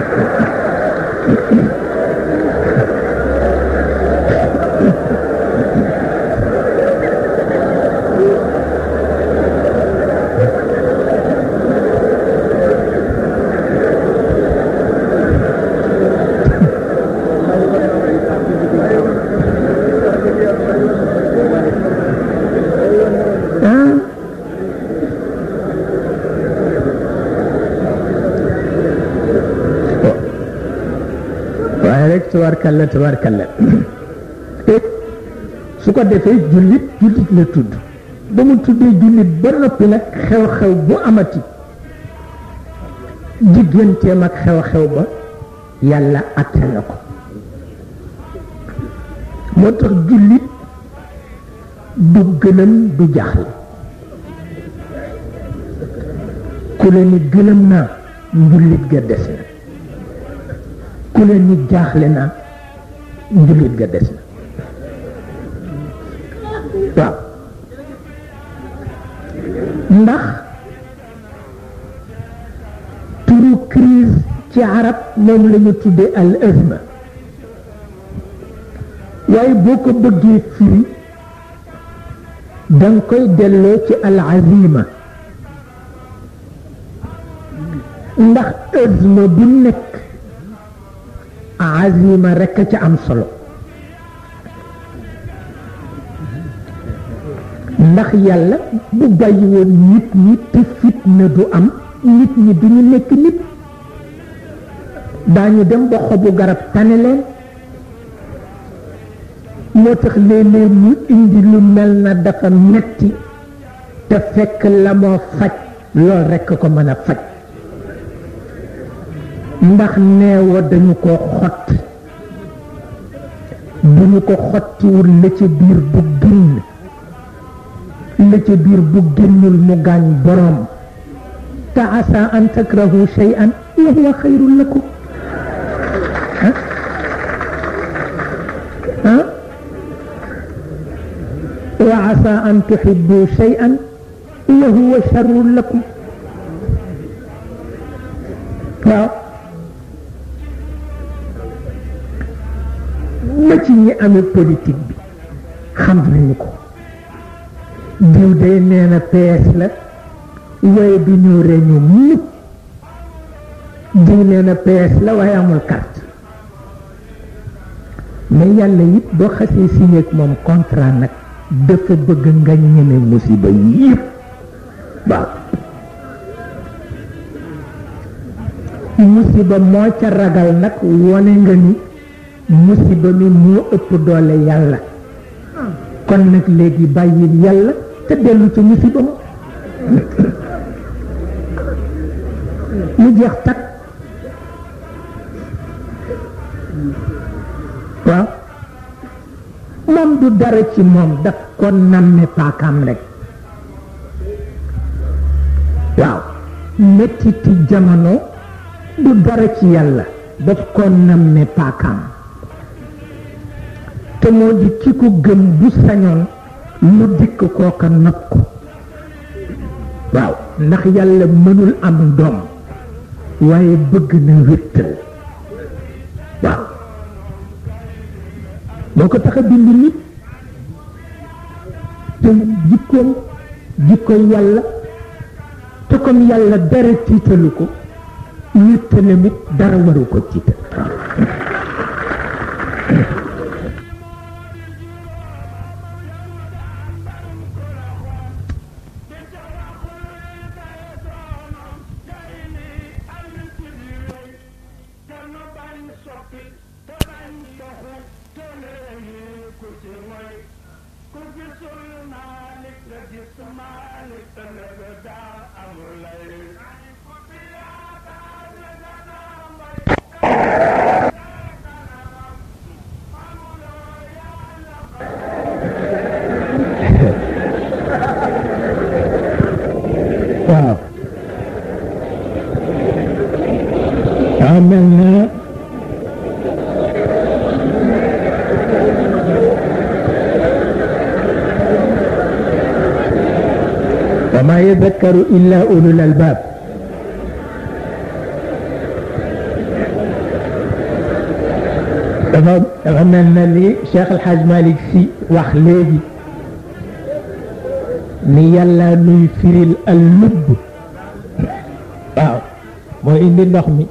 Speaker 1: tabarkalla tabarkalla su ko defee jullit jullit la tudd ba mu tuddee jullit ba noppi nag xew-xew bu amati digganteem ak xew-xew ba yàlla atte na ko moo tax jullit du gëlëm du jaaxle ku la ni gëlëm naa njullit ga des na ku leen ni jaaxle na njullit ga des na waaw ndax turu crise ci arab moom la ñu tuddee al azma waaye boo ko bëggee firi danga koy delloo ci al azima ndax azma bu nekk azima rekk ca am solo ndax yàlla bu bàyyi woon nit ñi te fitna du am nit ñi duñu nekk nit daañu dem ba xobu garab tane leen moo tax léeg-léeg mu indi lu mel na dafa metti te fekk la moo faj lool rekk ko mën a faj ndax neewa dañu ko xott bu ñu ko xottiwul la ca biir bu génn la ca biir bu génnul mu gaañ boroom te asa an takrahu shay'an wa huwa xayrun lakum ah ah wa asa an tuhibbu shay'an wa huwa sharrun lakum waaw ba ci ñi amee politique bi xam nañu ko diw day nee na PS la
Speaker 2: waaye du ñëw réunion mukk diw nee na PS la waaye amul carte mais yàlla it boo xasee signé ak moom contrat nag dafa bëgg nga ñeme musiba yëpp waaw musiba moo ca ragal nag wone nga ni musiba mi moo ëpp doole yàlla kon nag léegi bàyyil yàlla te dellu ca musiba ma mu jeex takk waaw moom du dara ci moom daf ko namme paakaam rek waaw mettiti jamono du dara ci yàlla daf ko namme paakaam te moo di ki ko gëm bu sañoon lu dikk kooka not ko waaw ndax yàlla mënul am doom waaye bëgg na wéttal waaw moo ko tax a bind nit te jikkoom jikko yàlla te comme yàlla dara tiitalu ko wéttalam it dara waru ko tiital waaw waaw mel na wa ma yadakkaru illa ulul albab dafa dafa mel na li Cheikh El Hadj Malick Sy wax léegi ni yàlla nuy firil al lubb waaw mooy indi ndox mi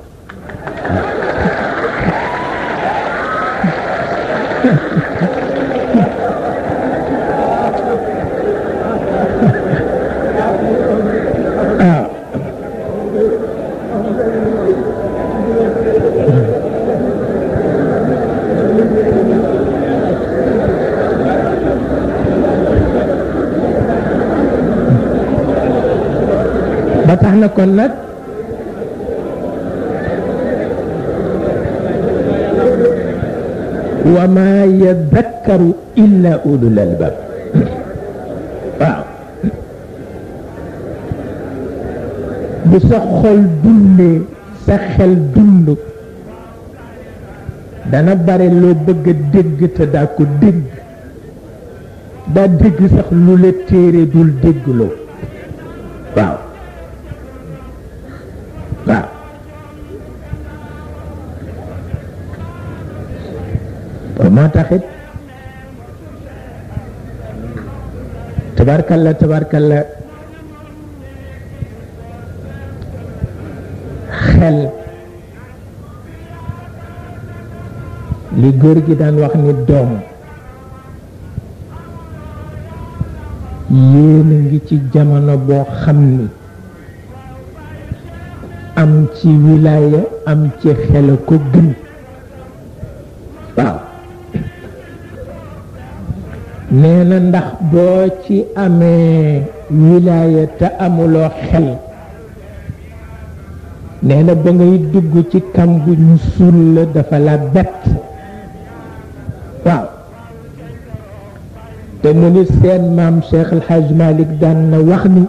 Speaker 2: waaw ba tax na kon nag wa ma yadakkaru illa ulul albab waaw bu sa xol dundee sa xel dund dana bare loo bëgg a dégg te daa ko dégg daa dégg sax lu la téere dul déggloo waaw waaw moo taxit tabarkalla tabarkalla xel li góor gi daan wax ni doom yéen a ngi ci jamono boo xam ni am ci wilaaya am ci xel ko gën waaw nee na ndax boo ci amee wilaaya te amuloo xel nee na ba ngay dugg ci kam gu ñu suul la dafa la bett waaw te mu ni seen maam Cheikh El Hadj Malick daan na wax ni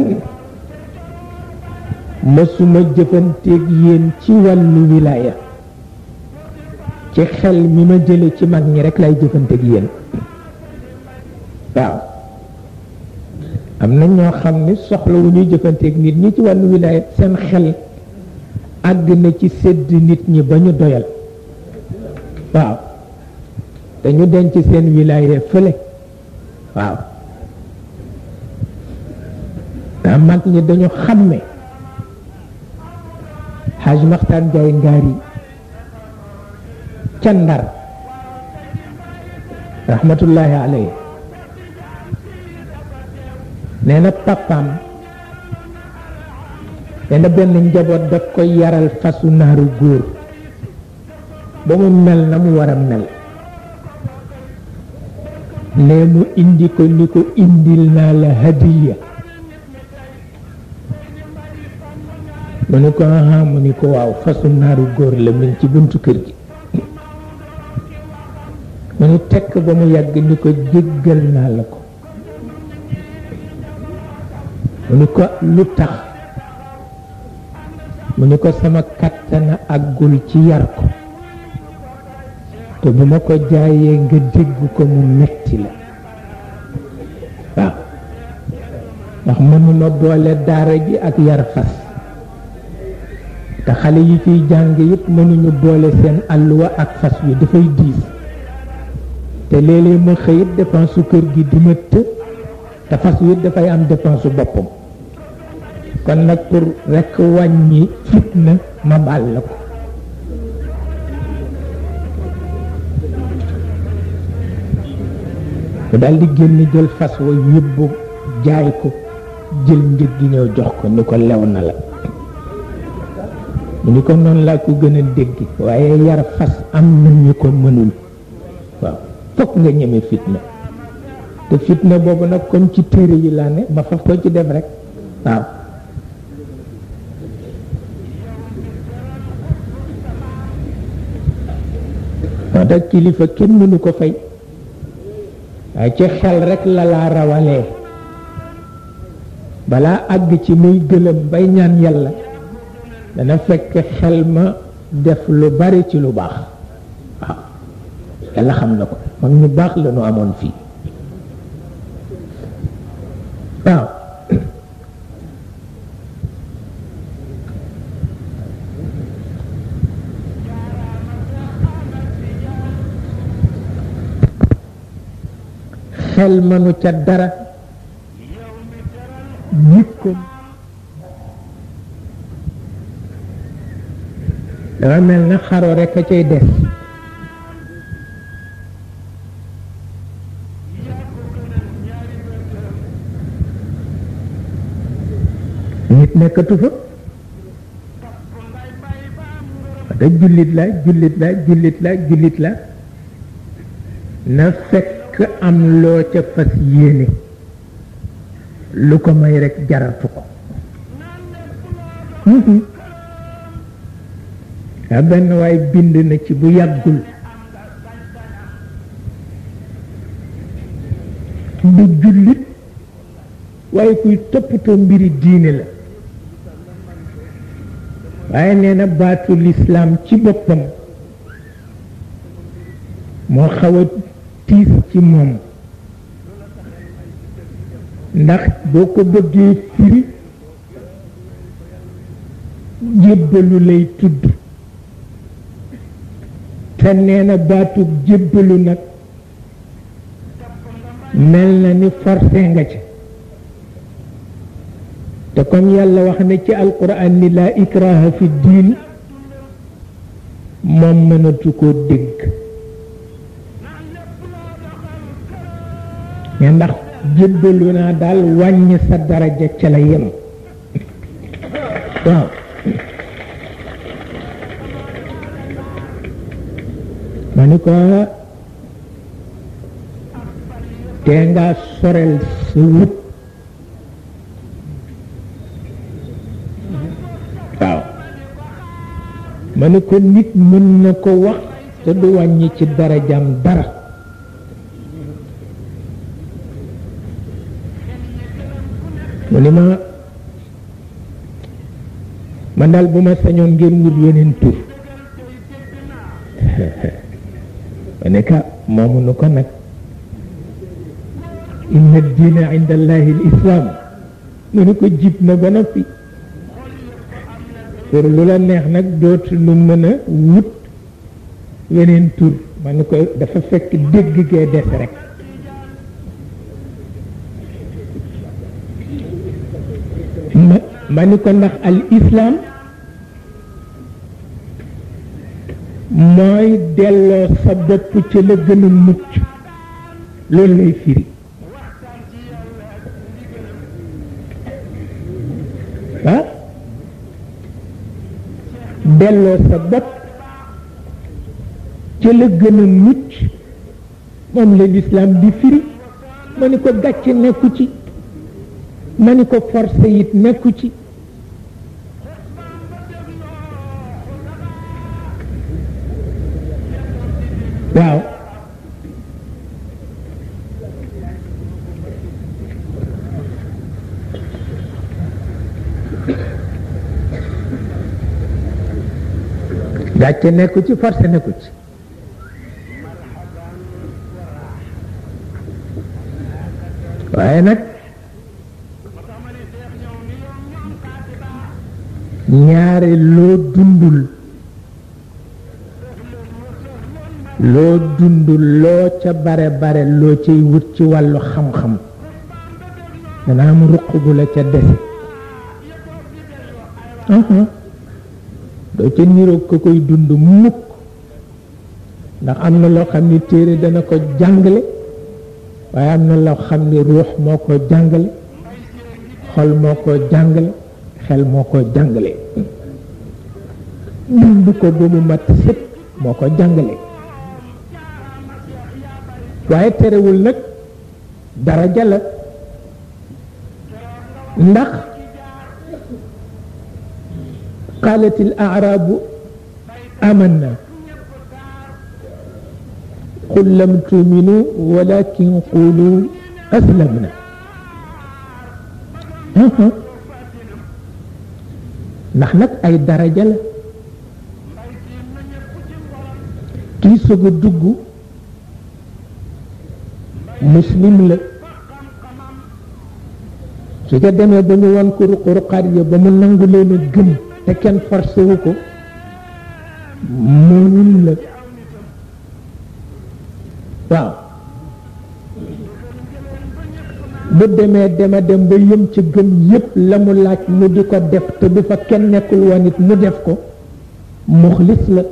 Speaker 2: mësuma jëfanteeg yéen ci wàllu wilaaya ci xel mi ma jële ci mag ñi rek lay jëfanteeg yéen waaw am na ñoo xam ni soxla wu ñuy jëfanteeg nit ñi ci wàllu wilaaya seen xel àgg na ci sedd nit ñi ba ñu doyal waaw dañu denc seen wilaaya fële waaw daa mag ñi dañu xàmme xaaj maxtaan jaay ngaari ca ndar rahmatullahi alayhi nee na papaam nee na benn njaboot daf koy yaral fasu naaru góor ba mu mel na mu war a mel ne mu indi ko ni ko indil naa la hadiya mu ni ko aha mu ni ko waaw fasu naaru góor la min ci buntu kër gi mu ni tekk ba mu yàgg ni ko jéggal naa la ko mu ni ko lu tax mu ni ko sama kattana àggul ci yar ko te bu ma ko jaayee nga dégg ko mu metti la waaw ndax mënuma boole daara ji ak yar fas te xale yi fiy jàng yëpp mënuñu boole seen àlluwa ak fas wi dafay diis te léeg-léeg ma xëyit dépense su kër gi di ma të te fas wi dafay am dépense su boppam kon nag pour rekk wàññi fitna ma baal la ko mu daal di génn jël fas wa yóbbu jaay ko jël njëg gi ñëw jox ko ni ko lew na la mu ni ko noonu laa ko gën a dégg waaye yar fas am na ñu ko mënul waaw fokk nga ñeme fitna te fitna boobu nag comme ci téere yi laa ne ma faf ko ci def rek waaw moo tax kilifa kenn mënu ko fay waaye ci xel rek la laa rawalee balaa àgg ci muy gëlëm bay ñaan yàlla dana fekk xel ma def lu bari ci lu baax waaw yàlla xam na ko mag ñu baax la ñu amoon fii waaw xel mënu ca dara jikkoom dafa mel na xaro rekk a cay des nit nekkatu fa da jullit la jullit la jullit la jullit la na fekk am loo ca fas yéene lu ko may rekk jaratu ko a benn waay bind na ci bu yàggul du jullit waaye kuy toppatoo mbiri diine la waaye nee na baatu lislaam ci boppam moo xaw a tiis ci moom ndax boo ko bëggee firi jébbalu lay tudd te nee na baatub jébbalu nag mel na ni forcé nga ci te comme yàlla wax na ci alquran ni laa ikraha fi diin moom mënatu koo dégg ne ndax jébbalu naa daal wàññi sa daraja ca la yem waaw ma ni ko te nga sorel sa wut waaw ma ni ko nit mën na ko wax te du wàññi ci darajam dara mu ni ma man daal bu ma sañoon ngeen wut yeneen tur ma ne ka moomu nu ko nag inna diina inda allahi l islam mu ni ko jib na ba noppi pour lu la neex nag dootu lu mën a wut weneen tur ma ni ko dafa fekk dégg gee des rek ma ni ko ndax al islam mooy delloo sa bopp ci la gën a mucc loolu lay firi ah delloo sa bopp ci la gën a mucc moom la lislaam di firi ma ni ko gàcce nekku ci ma ni ko forcé it nekku ci waaw gàcce nekku ci forcé nekku ci waaye nag ñaare loo dundul loo dundul loo ca bare bare loo cay wut ci wàllu xam-xam dana am ruq gu la ca dese doo ca niroog ko koy dund mukk ndax am na loo xam ni téere dana ko jàngale waaye am na loo xam ni ruux moo ko jàngale xol moo ko jàngale xel moo ko jàngale dund ko ba mu mat sëpp moo ko jàngale waaye terewul nag daraja la ndax قالت الأعراب آمنا قل لم تؤمنوا ولكن قولوا أسلمنا ndax nag ay daraja la kii soog a dugg muslim la su ko demee ba ñu wan ko ruq ruqaat ya ba mu nangu leen a gëm te kenn forcé wu ko moomin la waaw bu demee dema dem ba yëm ci gëm yépp la mu laaj mu di ko def te du fa kenn nekkul woon it mu def ko muxlis la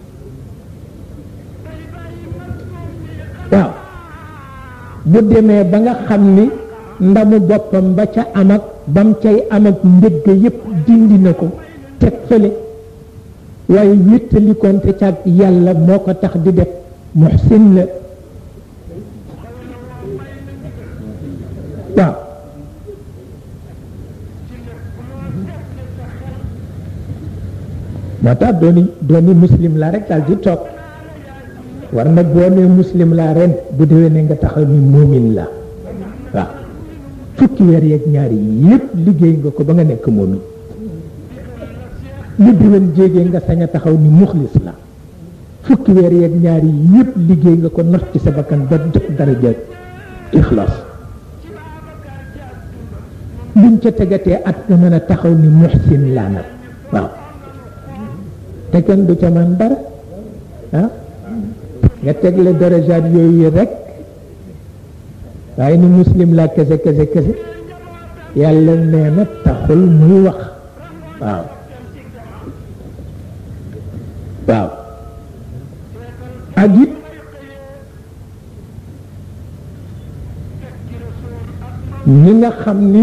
Speaker 2: waaw bu demee ba nga xam ni ndamu boppam ba ca am ak bam cay am ak ndëgg yépp dindi na ko teg fële waaye wéttalikoonte ca ak yàlla moo ko tax di def muxsin la waaw moo tax dooni dooni muslim la rek daal di toog war na boo nee muslim la ren bu déwee ne nga taxaw ni moomin la waaw fukki weer yeeg ñaari yépp liggéey nga ko ba nga nekk moomin lu déwén jéegee nga sañ a taxaw ni muxlis la fukki weer yeeg ñaari yépp liggéey nga ko not ci sa bakkan ba jot daraja ixlaas luñ ca tegatee at nga mën a taxaw ni muxsin laa nag waaw te kenn du ca man dara ah nga tegle darajaat yooyu rek waaye ni muslim laa kese kese kese yàlla nee na taxul muy wax waaw waaw ak it ñi nga xam ni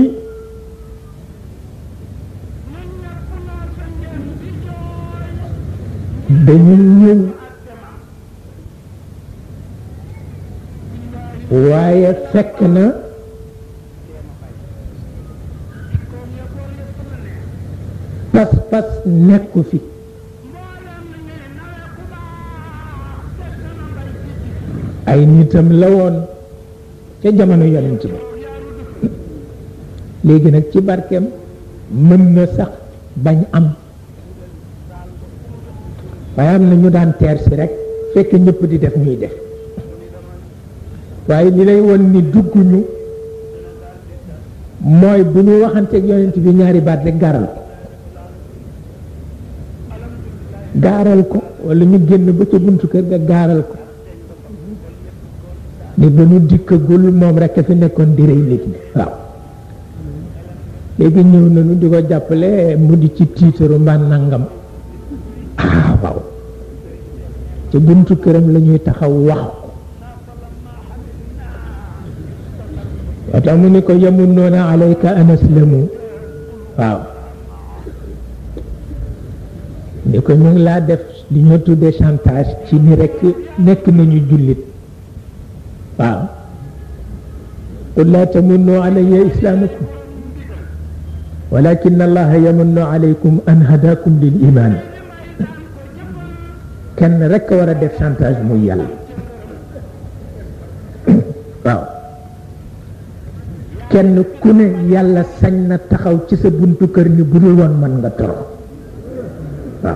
Speaker 2: dañu ñëw waaye fekk na pas-pas nekku fi ay nitam la woon ca jamono yonent ba léegi nag ci barkeem mën na sax bañ am waaye am na ñu daan teer si rek fekk ñëpp di def ñuy def waaye li lay won ni dugguñu mooy bu ñu waxanteeg yonent bi ñaari baat rek gaaral ko gaaral ko wala ñu génn ba ca buntu kër ga gaaral ko ni ba ñu dikkagul moom rek a fi nekkoon di rey nit ñi waaw léegi ñëw nañu di ko jàppale mu di ci tiitaru mbaa nangam ah waaw te buntu këram la ñuy taxaw wax ko moo tax mu ni ko yamunnoona alayka an aslamu waaw ni ko ñu ngi laa def li ñoo tuddee chantage ci ni rekk nekk nañu jullit waaw qul laa tamunnu alayya islaamakum walakin allaha yamunnu alaykum an hadakum lil iman kenn rekk war a def chantage muy yàlla waaw kenn ku ne yàlla sañ na taxaw ci sa buntu kër ni bu dul woon mën nga torox waaw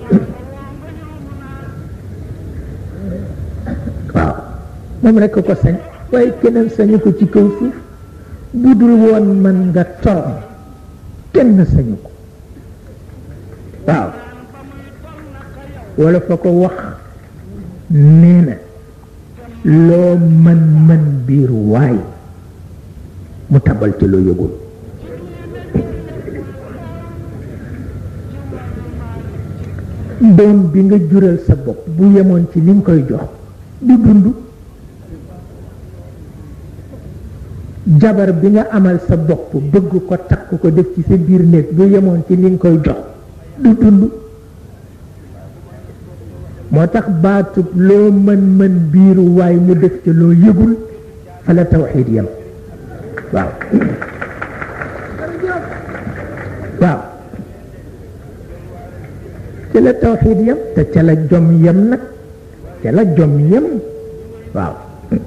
Speaker 2: waaw moom rekk ko sañ waaye keneen sañu ko ci kaw suuf bu dul woon mën nga torox kenn sañu ko waaw wala fa ko wax nee na loo mën mën biir waay mu tabal ci loo yëgul doom bi nga jural sa bopp bu yemoon ci li nga koy jox du dund jabar bi nga amal sa bopp bëgg ko takk ko def ci sa biir néeg bu yemoon ci li nga koy jox du dund moo tax baatub loo mën mën biiru waay mu def ci loo yëgul fa la tawxiid yem waaw waaw ca la tawxiid yem te ca la jom yem nag ca la jom yem waaw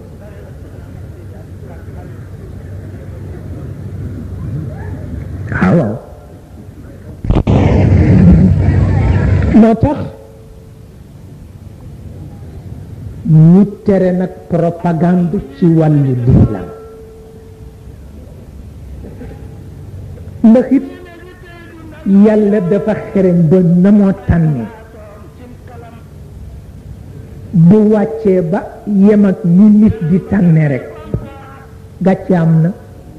Speaker 2: waaw moo tax ñu tere nag propagande ci wàllu lislaam ndax it yàlla dafa xereñ ba na moo tànne bu wàccee ba yem ak ni nit di tànne rek gàcce am na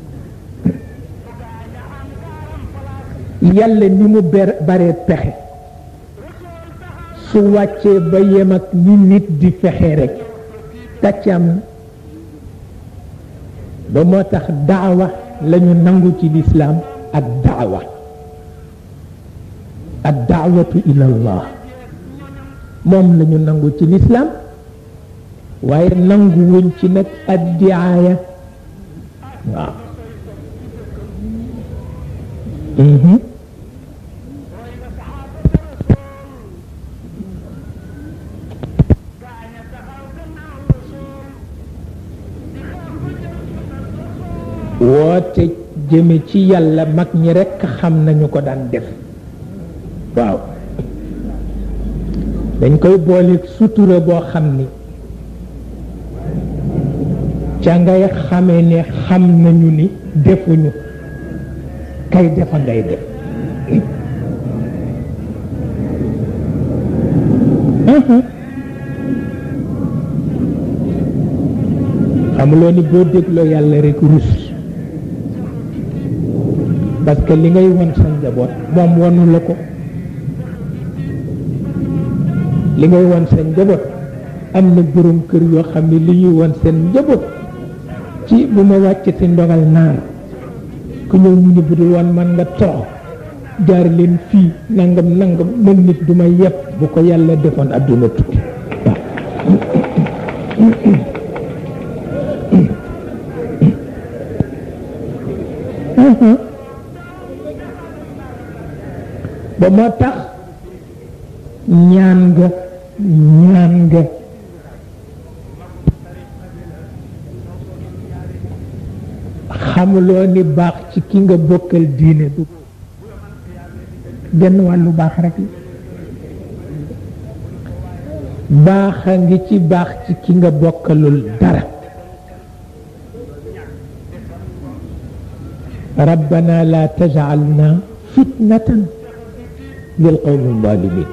Speaker 2: yàlla ni mu ber bare pexe su wàccee ba yem ak ni nit di fexe rek gàcce am na ba moo tax daawa lañu nangu ci lislaam ak daawa ak daawatu ila allah moom lañu nangu ci lislaam waaye nangu wuñ ci nag addiaaya waaw woote jëme ci yàlla mag ñi rekk xam nañu ko daan def waaw dañ koy booleeg sutura boo xam ni ca ngay xamee ne xam nañu ni defuñu kay defa ngay def xamuloo ni boo dégloo yàlla rek rus parce que li ngay won sa njaboot moom wonu la ko li ngay won sa njaboot am na borom kër yoo xam ne li ñuy won seen njaboot ci bu ma wàcc ci ndogal naar ku ñëw ñu ni bu dul woon man nga torox jaar leen fii nangam nangam mën nit du ma yepp bu ko yàlla defoon adduna tukki ba moo tax ñaan nga ñaan nga xamuloo ni baax ci ki nga bokkal diine du genn wàllu baax rek baaxa ngi ci baax ci ki nga bokkalul dara rabbana la tajalna fitnatan lil qawmi zalimin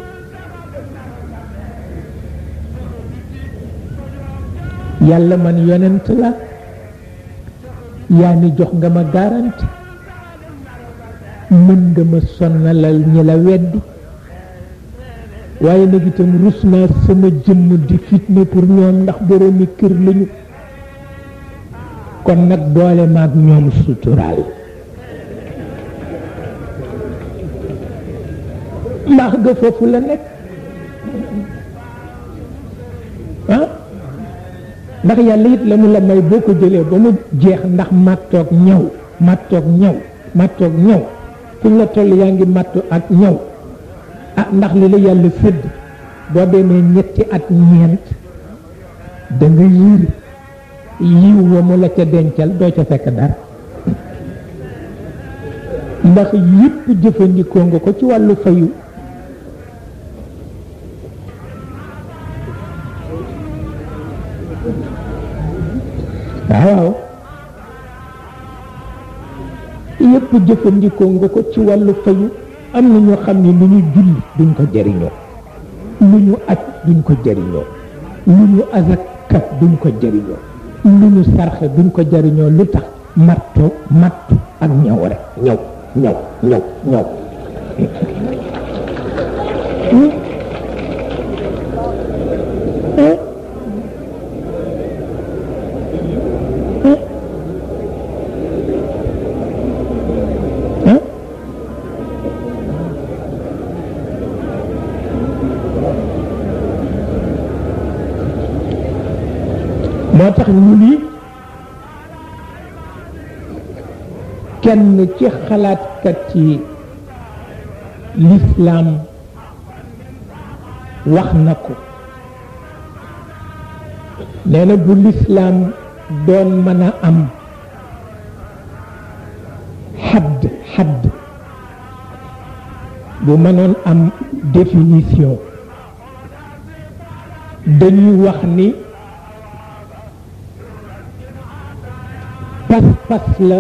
Speaker 2: yàlla man yonent la yaa ni jox nga ma garanti mën nga ma sonnalal ñi la weddi waaye nag itam rus naa sama jëmm di fitne pour ñoom ndax boroomi kër lañu kon nag boole maag ñoom suturaal mbaax ga foofu la nekk ah ndax yàlla it la mu la may boo ko jëlee ba mu jeex ndax màttoog ñaw màttoog ñaw màttoog ñaw fu ñu la toll yaa ngi màttu ak ñaw ah ndax li la yàlla sëdd boo demee ñetti at ñeent da nga yiir yiw wa mu la ca dencal doo ca fekk dara ndax yëpp jëfandikoo nga ko ci wàllu fayu waaw yëpp jëfandikoo nga ko ci wàllu fayu am na ñoo xam ne lu ñu julli duñ ko jëriñoo lu ñu aj duñ ko jëriñoo lu ñu azaka duñ ko jëriñoo lu ñu sarxe duñ ko jëriñoo lu tax matto mattu ak ñaw rek ñaw ñaw ñaw ñaw moo tax ñu ni kenn ci xalaatkat yi lislaam wax na ko nee na bu lislaam doon mën a am xadd xadd bu mënoon am définition dañuy wax ni pas-pas la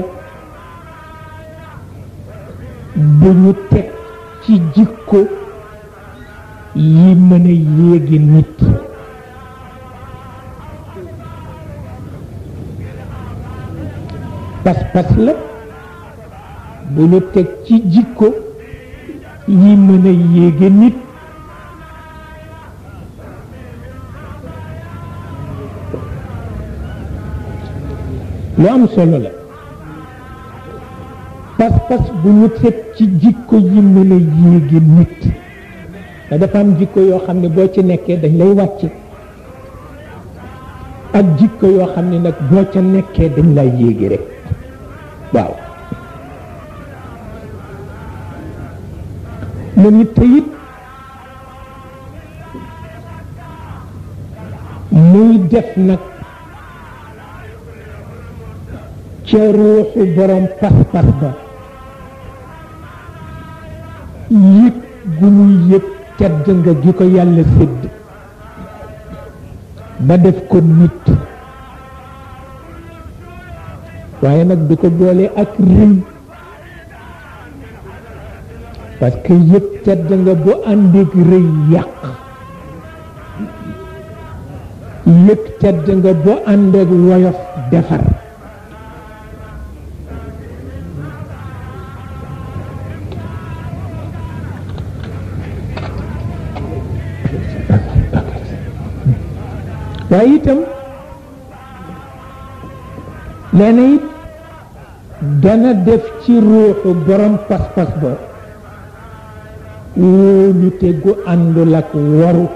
Speaker 2: bu ñu teg ci jikko yi mën a yéegi nit pas-pas la bu ñu teg ci jikko yi mën a yéegi nit lu am solo la pas-pas bu ñu teg ci jikko yi mën a yéegi nit te dafa am jikko yoo xam ne boo ci nekkee dañ lay wàcc ak jikko yoo xam ne nag boo ca nekkee dañ lay yéegi rek waaw mu ni teyit muy def nag ca ruuxu borom pas-pas ba yëg gu muy yëg tedd nga gi ko yàlla sédd ba def ko nit waaye nag du ko boole ak rëy parce que yëg tedd nga bu àndeek rëy yàq yëg tedd nga bu àndeek woyof defar waaye itam nee na it dana def ci ruuxu borom pas-pas ba wóolute gu àndul ak waru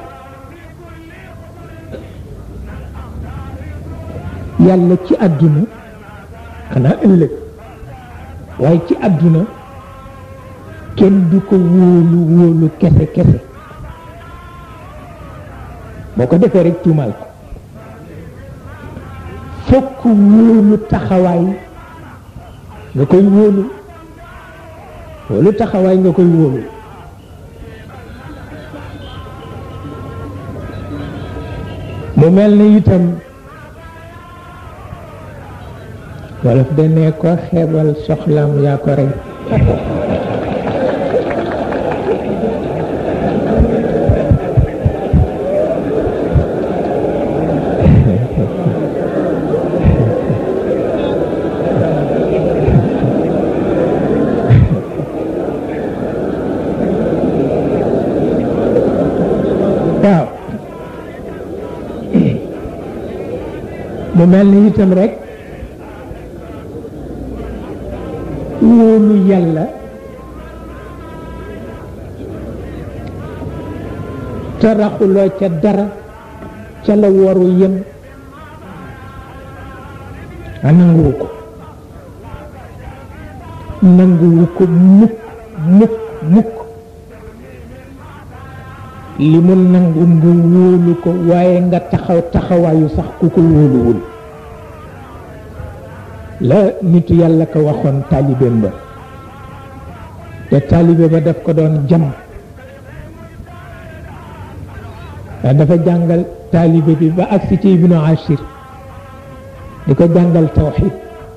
Speaker 2: yàlla ci àdduna xanaa ëllëg waaye ci àdduna kenn du ko wóolu wóolu kese kese boo ko defee rek tuumaal ko fokk wóolu taxawaay nga koy wóolu wóolu taxawaay nga koy wóolu mu mel ni itam wolof dane ko xeebal soxlaam yaa ko rey waaw mu mel ni itam rek wóolu yàlla te raxuloo ca dara ca la waru yem a nanguwu ko nanguwu ko mukk mukk mukk li mu nangu nga wóolu ko waaye nga taxaw taxawaayu sax ku ko wóoluwul la nitu yàlla ko waxoon taalibeem ba te taalibe ba daf ko doon jam ndax dafa jàngal taalibe bi ba agsi ci ibnu ashir di ko jàngal tawxid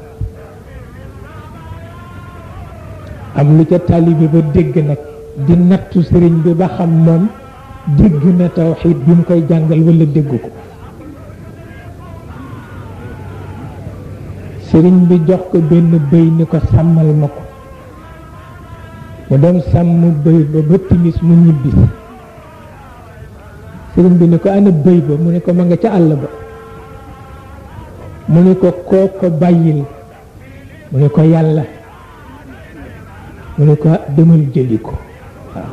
Speaker 2: am lu ca taalibe ba dégg nag di nattu sëriñ bi ba xam moom dégg na tawxid bi mu koy jàngal wala dégg ko sëriñ bi jox ko benn bëy ni ko sàmmal ma ko mu dem sàmm bëy ba ba timis mu ñibbi sëriñ bi ni ko ana bëy ba mu ne ko ma nga ca àll ba mu ne ko koo ko bàyyil mu ne ko yàlla mu ne ko demal jëli ko waaw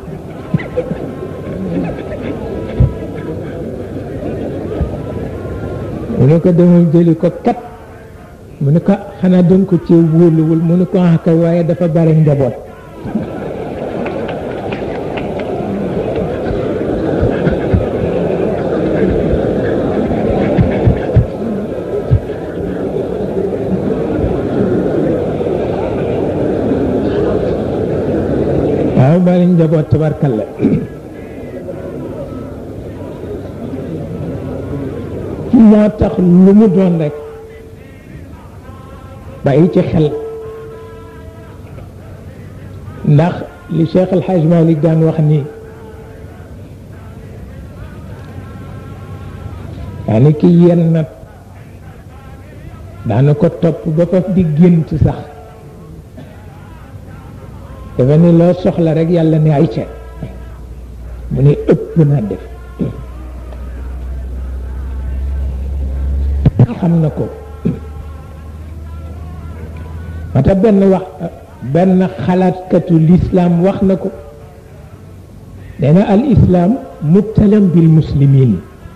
Speaker 2: mu ne ko demal jëli ko kat mu ne ko xanaa danga ko ci wóoluwul mu ne ko ah kay waaye dafa bare njaboot waaw bari njaboot tabarkalla moo tax lu mu doon rek bàyyi ci xel ndax li Cheikh El Hadj Malick daan wax ni daana ki yenn nag daana ko topp ba faf di gént sax dafa ni loo soxla rek yàlla ne ay ca mu ne ëpp na def xam na ko mata benn wax benn xalaatkatu lislaam wax na ko nee na al islaam mubtalam bil muslimin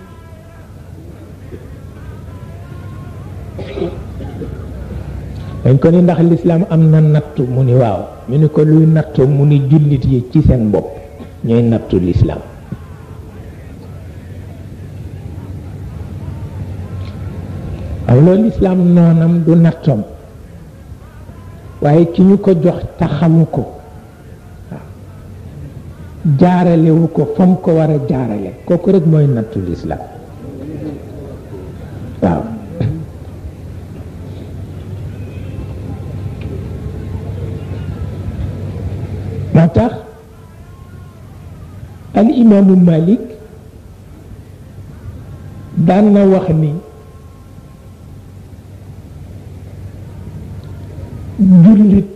Speaker 2: dañ ko ni ndax lislaam am na nattu mu ni waaw ñu ni ko luy nattu mu ni jullit yi ci seen bopp ñooy nattu lislaam aw loolu lislaam noonam du nattoom waaye ki ñu ko jox te xamu ko waaw jaaralewu ko fa mu ko war a jaarale kooku rek mooy nattu lislaam waaw moo tax al imaamu Malik daan na wax ni jullit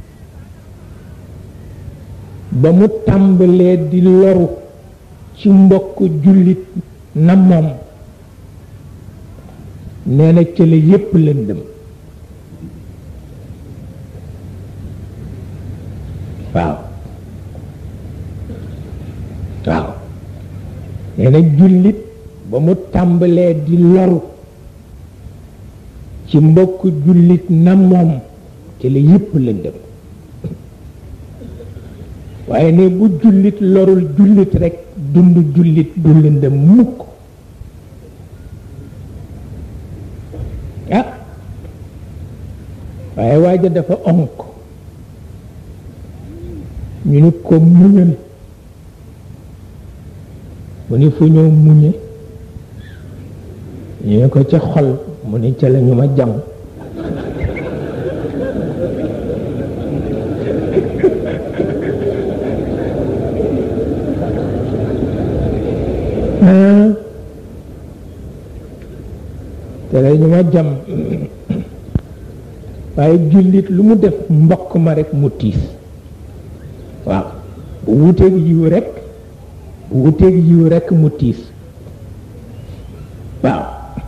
Speaker 2: ba mu tàmbalee di loru ci mbokk jullit na moom nee na cële yépp lëndëm waaw waaw nee na jullit ba mu tàmbalee di loru ci mbokk jullit na moom ci la yépp lëndëm waaye ne bu jullit lorul jullit rekk dund jullit du lëndëm mukk ah waaye waaja dafa onk ñu ni ko muñal mu ni fu ñëw muñe ñu ne ko ca xol mu ni ca la ñu ma jam te la ñu ma jam waaye jullit lu mu def mbokk ma rekk mu tiis waaw bu wuteeg yiw rekk bu wuteeg yiw rekk mu tiis waaw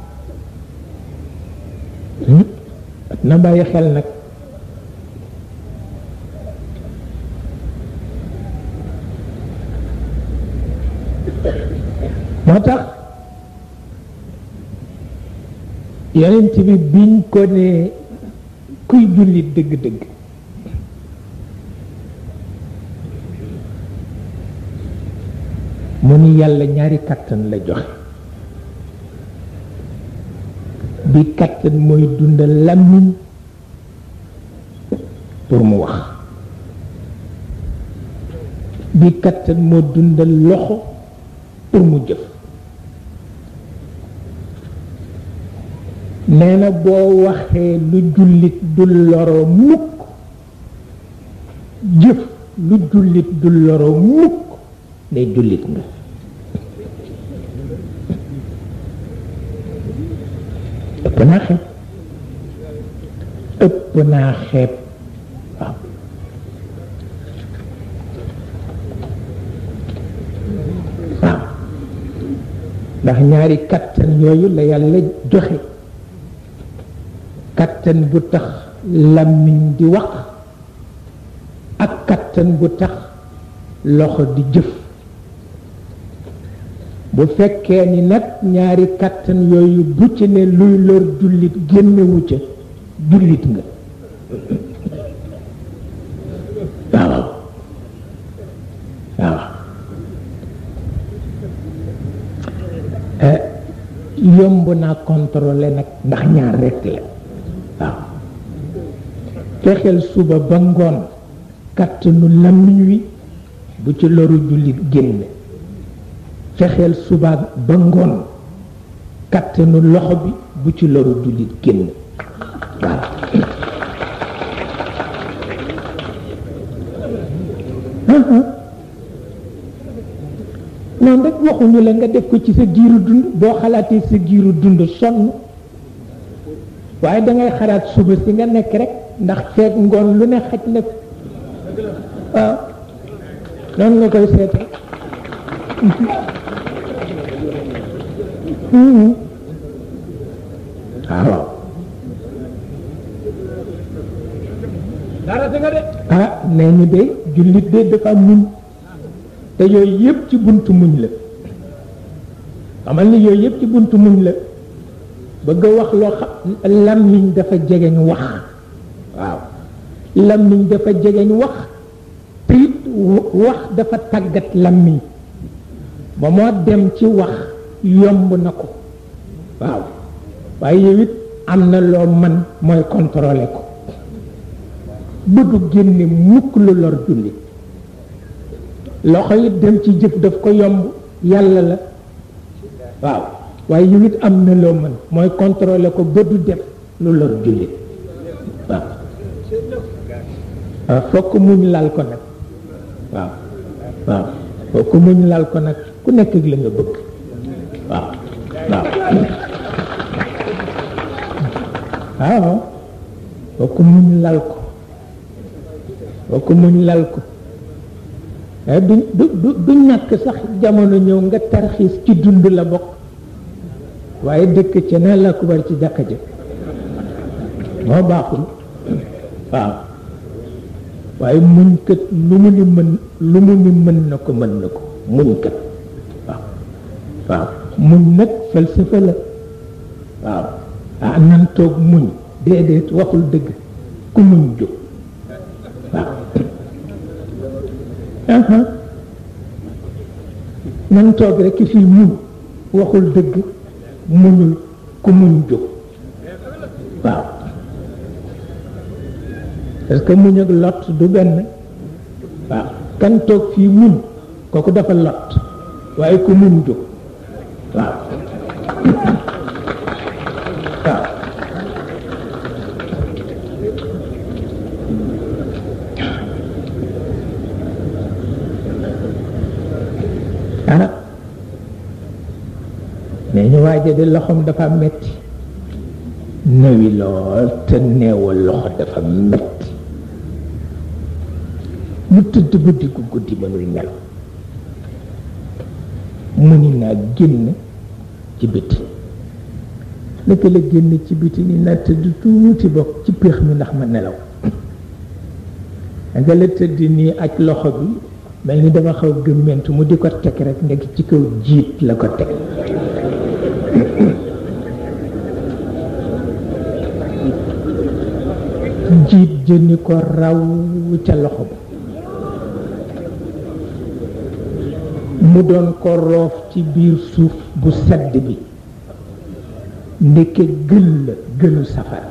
Speaker 2: na bàyyi xel nag moo tax yonent bi biñ ko ne kuy jullit dëgg-dëgg mu ni yàlla ñaari kàttan la joxe bi kàttan mooy dundal làmmiñ pour mu wax bi kàttan moo dundal loxo pour mu jëf nee na boo waxee lu jullit du loro mukk jëf lu jullit du loro mukk ne jullit nga ëpp naa xeeb ëpp naa xeeb waaw waaw ndax ñaari kattan yooyu la yàlla joxe kattan bu tax làmmiñ di wax ak kattan bu tax loxo di jëf bu fekkee ni nag ñaari kattan yooyu bu ci ne luy lor jullit génnewu ca jullit nga waaw waaw yomb naa contrôler nag ndax ñaar rekk la waaw fexeel suba ba ngoon kattanu làmmiñ wi bu ci loru jullit génn fexeel suba ba ngoon kattanu loxo bi bu ci loru jullit génn waaw noonu rek waxuñu la nga def ko ci sa giiru dund boo xalaatee sa giiru dund sonn waaye dangay xalaat suba si nga nekk rek ndax feet ngoon lu ne xaj na waaw noonu nga koy seete waaw ah nee ñu de jullit de dafa muñ te yooyu yëpp ci buntu muñ la xamal ni yooyu yëpp ci buntu muñ la bëgg a wax loo xam làmmiñ dafa jegeñ wax waaw làmmiñ dafa jegeñ wax te it wax dafa tàggat làmmiñ ba moo dem ci wax yomb na ko waaw waaye yow it am na loo man mooy contrôler ko ba du génne mukk lu lor jullit loxo it dem ci jëf daf ko yomb yàlla la waaw waaye yow it am na loo mën mooy contrôler ko ba du def lu lor jullit waaw waaw fokk muñ lal ko nag waaw waaw fokk muñ lal ko nag ku nekk ak la nga bëgg waaw waaw waaw fokk muñ lal ko fokk muñ lal ko du du du ñàkk sax jamono ñëw nga tarxiis ci dund la bokk waaye dëkk ca na la ko war ci jàkka ja moo baaxul waaw waaye muñ kat lu mu ni mën lu mu ni mën na ko mën na ko muñ kat waaw waaw muñ nag falsafa la waaw ah nan toog muñ déedéet waxul dëgg ku muñ jóg waaw nan toog rek fii muñ waxul dëgg muñul ku muñ jóg waaw parce que muñ ak lot du benn waaw kan toog fii muñ kooku dafa lot waaye ku muñ jóg waaw waaw ah nee ñu waaje de loxoom dafa metti néewi lool te neewal loxo dafa metti mu tëdd guddi gu guddi mënul nelaw mu ni naa génn ci biti naka la génn ci biti ni naa tëdd tuuti bokk ci péex mi ndax ma nelaw nga la tëdd nii aj loxo bi mel ni dafa xaw gëmmentu mu di ko teg rek nekk ci kaw jiit la ko teg jiit jëni ko raw ca loxo ba mu doon ko roof ci biir suuf bu sedd bi ndeke gël la gëlu safar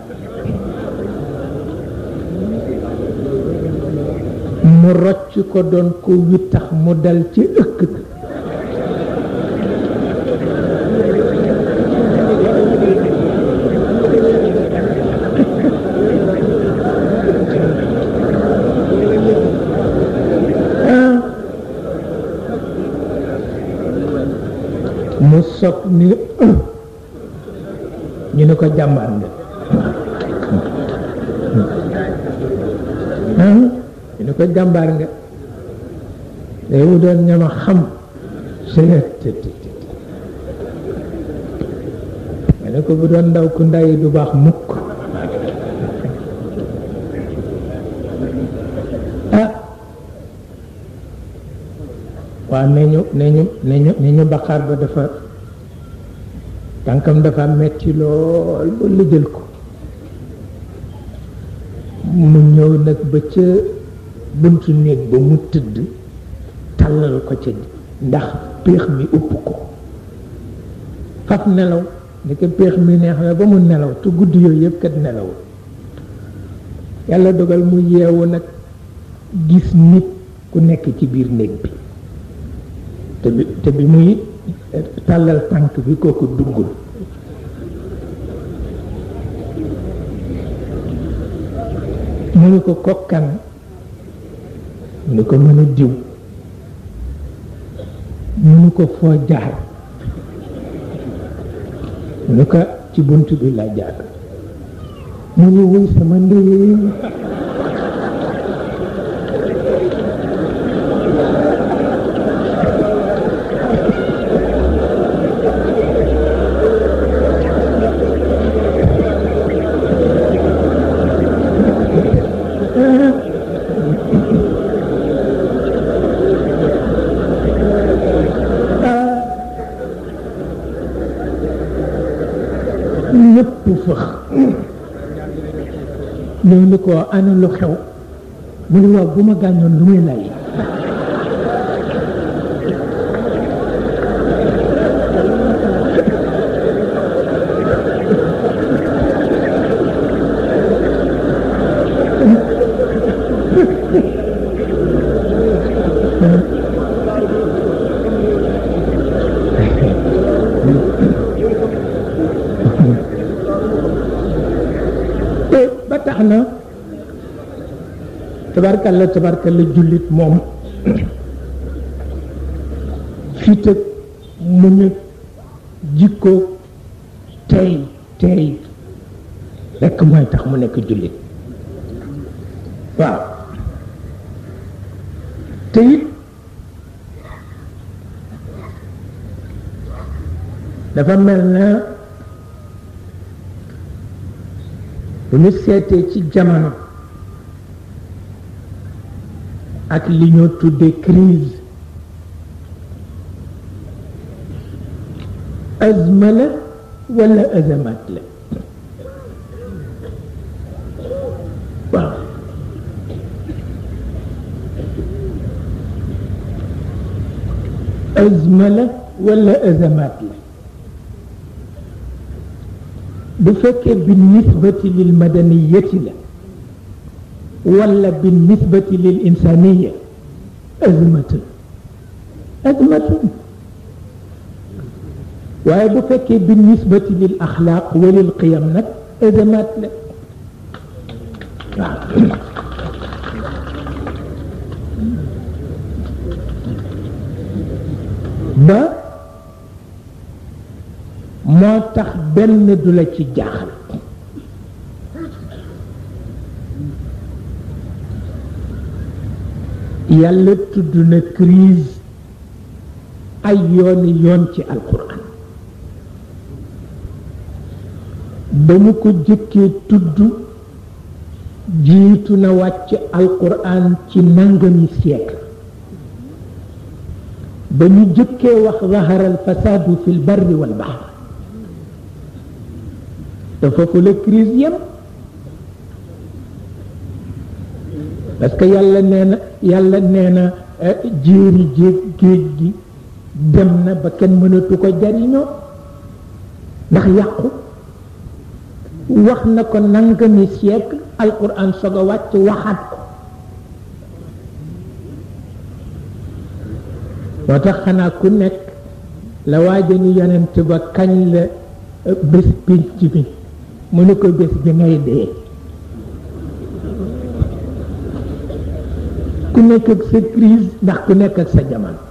Speaker 2: mu rocc ko doon ko wittax mu dal ci ëkk mu soog ni ñu ne ko jàmbaar nga ñu ne ko jàmbaar nga day wu doon ñama xam ma ne ko bu doon ndaw ku ndayi du baax mukk ah waaw ne ñu ne ñu ne ñu ne ñu baqaar ba dafa tànkam dafa metti lool ba lëjal ko mu ñëw nag ba ca buntu néeg ba mu tëdd tàllal ko ca ndax péex mi upp ko faf nelaw ndeke péex mi neex na ba mu nelaw te guddi yooyu yëpp kat nelawul yàlla dogal mu yeewu nag gis nit ku nekk ci biir néeg bi te bi te bi muy tàllal tànk bi kooku duggul mu ni ko kokkan mu ni ko mën a diw mu ni ko foo jaar mu ni ko ci bunt bi la jaar mu ni wuy sama ndey ñëpp fëx ñëw ni ko ana lu xew mu ni waaw bu ma gàññoon lu muy lay ba tax na tabarkalla tabarkalla jullit moom fit ak muñ ak jikko tey tey rekk mooy tax mu nekk jullit waaw te it dafa mel na bu ñu seetee ci jamono ak li ñoo tuddee crise azma la wala azamat la waaw azma la wala azamat la bu fekkee bi nisbati lil madaniyati la wala bi nisbati lil insaniya azmatun azmatun waaye bu fekkee bi nisbati lil axlaaq wa lil qiyam nag azamat la waaw ba moo tax benn du la ci jaaxal yàlla tudd na crise ay yooni yoon ci alquran ba ñu ko jëkkee tudd jiitu na wàcc alquran ci nangami siècle ba ñu jëkkee wax zahara alfasadu fi lbarri walbahr te foofu la crise yem parce que yàlla nee na yàlla nee na jéeri jéeg géej gi dem na ba kenn mënatu ko jariñoo ndax yàqu wax na ko nangami siècle alquran soog a wàcc waxaat ko moo tax xanaa ku nekk la waaja ni yonent ba kañ la bés pénc bi mu ne ko bés bi ngay dee ku nekk ak sa crise ndax ku nekk ak sa jamono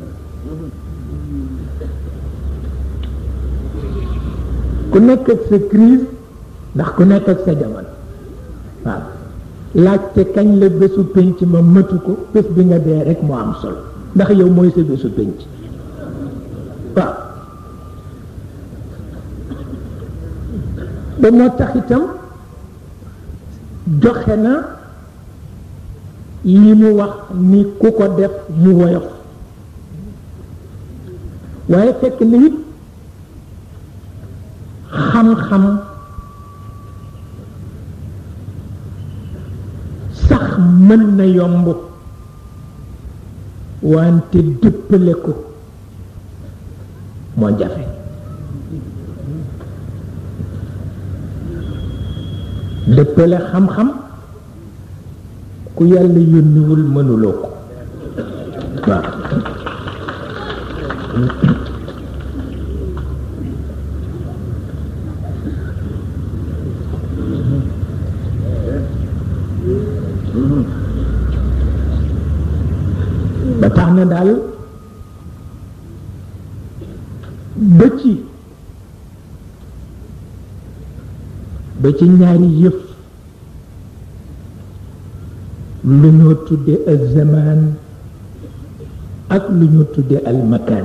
Speaker 2: ku nekk ak sa crise ndax ku nekk ak sa jamono waaw laajte kañ la bésu pénc ma mëtu ko bés bi nga dee rek moo am solo ndax yow mooy sa bésu pénc waaw ba moo tax itam joxe na li mu wax ni ku ko def mu woyof waaye fekk na it xam-xam sax mën na yomb wante dëppale ko moo jafe dëppale xam-xam ku yàlla yónniwul mënuloo ko waaw ba tax na daal ba ci ba ci ñaari yëf lu ñoo tudde al zaman ak lu ñoo tudde al makan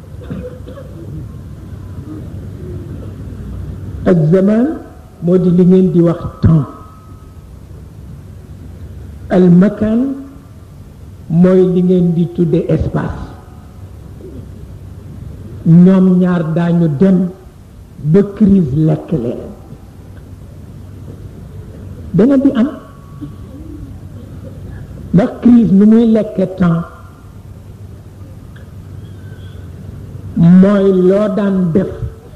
Speaker 2: al zaman moo di li ngeen di wax temps al makan mooy li ngeen di tudde espace ñoom ñaar daañu dem ba crise lekk leen dana di am ndax crise nu muy lekke temps mooy loo daan def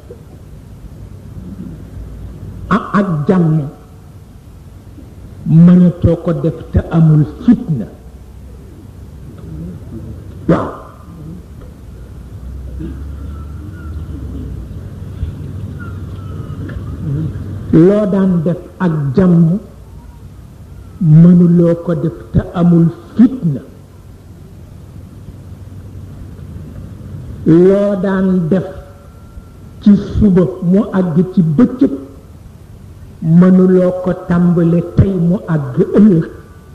Speaker 2: ak jàmm mënatoo ko def te amul fitna waaw loo daan def ak jàmm mënuloo ko def te amul fitna loo daan def ci suba mu àgg ci bëccëg mënuloo ko tàmbale tey mu àgg ëllëg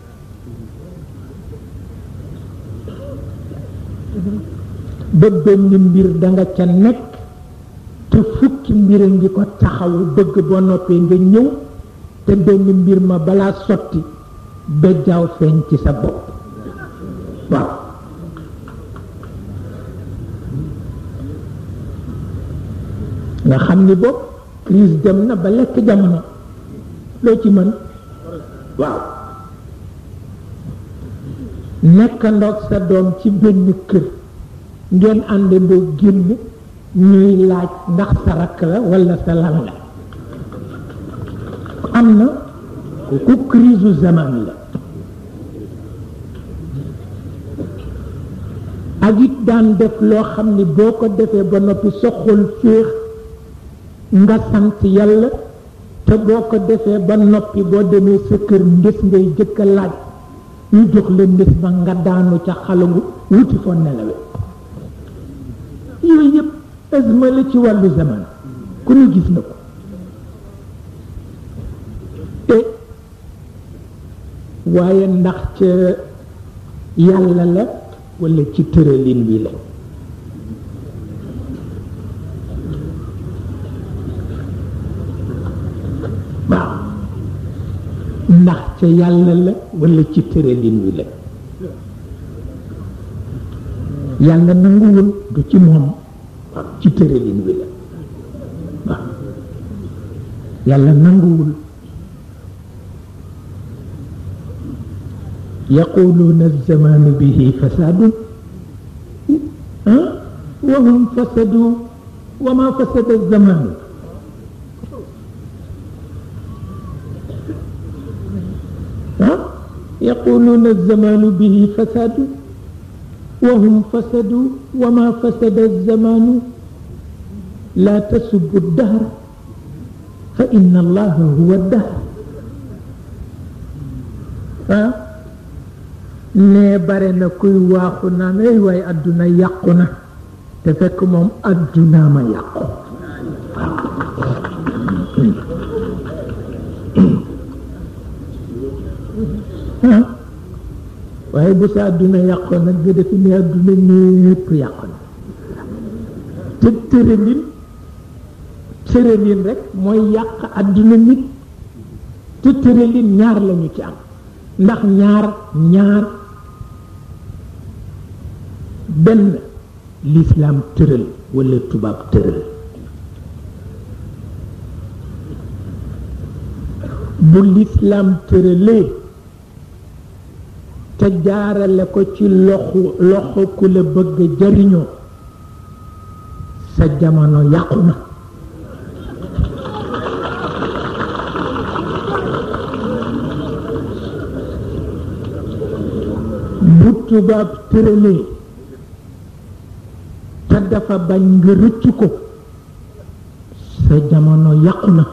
Speaker 2: ba benn mbir danga ca nekk te fukki mbir a ngi ko taxawu bëgg boo noppee nga ñëw te benn mbir ma balaa sotti ba jaaw feeñ ci sa bopp waaw nga xam ni bopp crise dem na ba lekk jamono loo ci mën waaw nekkandoog sa doom ci benn kër ngeen àndandoo génn ñuy laaj ndax sa rakk la walla sa lan la am na ku crise zaman la ak it daan def loo xam ni boo ko defee ba noppi sa xol féex nga sant yàlla te boo ko defee ba noppi boo demee sa kër ndés ngay jëkk a laaj ñu jox la ndés ba nga daanu ca xalangu wuti foo nelawe yooyu yëpp azma la ci wàllu zaman ku ne gis na ko te waaye ndax ca yàlla la walla ci tëralin wi la ndax ca yàlla la walla ci tëralin wi la yàlla nanguwul du ci moom ci tëralin wi la waaw yàlla nanguwul yaquluuna alzamaanu bihi fasaadun wa hum fasadu wa ma fasada alzamaanu يقولون الزمان به فساد وهم فسدوا وما فسد الزمان لا تسبوا الدهر فإن الله هو الدهر ah nee bare na kuy waaxu naan ay waaye adduna yàqu na te fekk moom adduna ma yàqu ah waaye bu sa adduna yàqoon nag nga defe ne adduna ñépp yàqu na te tëralin tëralin rek mooy yàq adduna nit te tëralin ñaar lañu ci am ndax ñaar ñaar benn lislaam tëral walla tubaab tëral bu lislaam tëralee te jaarale ko ci loxo loxo ku la bëgg jariñoo sa jamono yàqu na bu tubaab tëralee te dafa bañ nga rëcc ko sa jamono yàqu na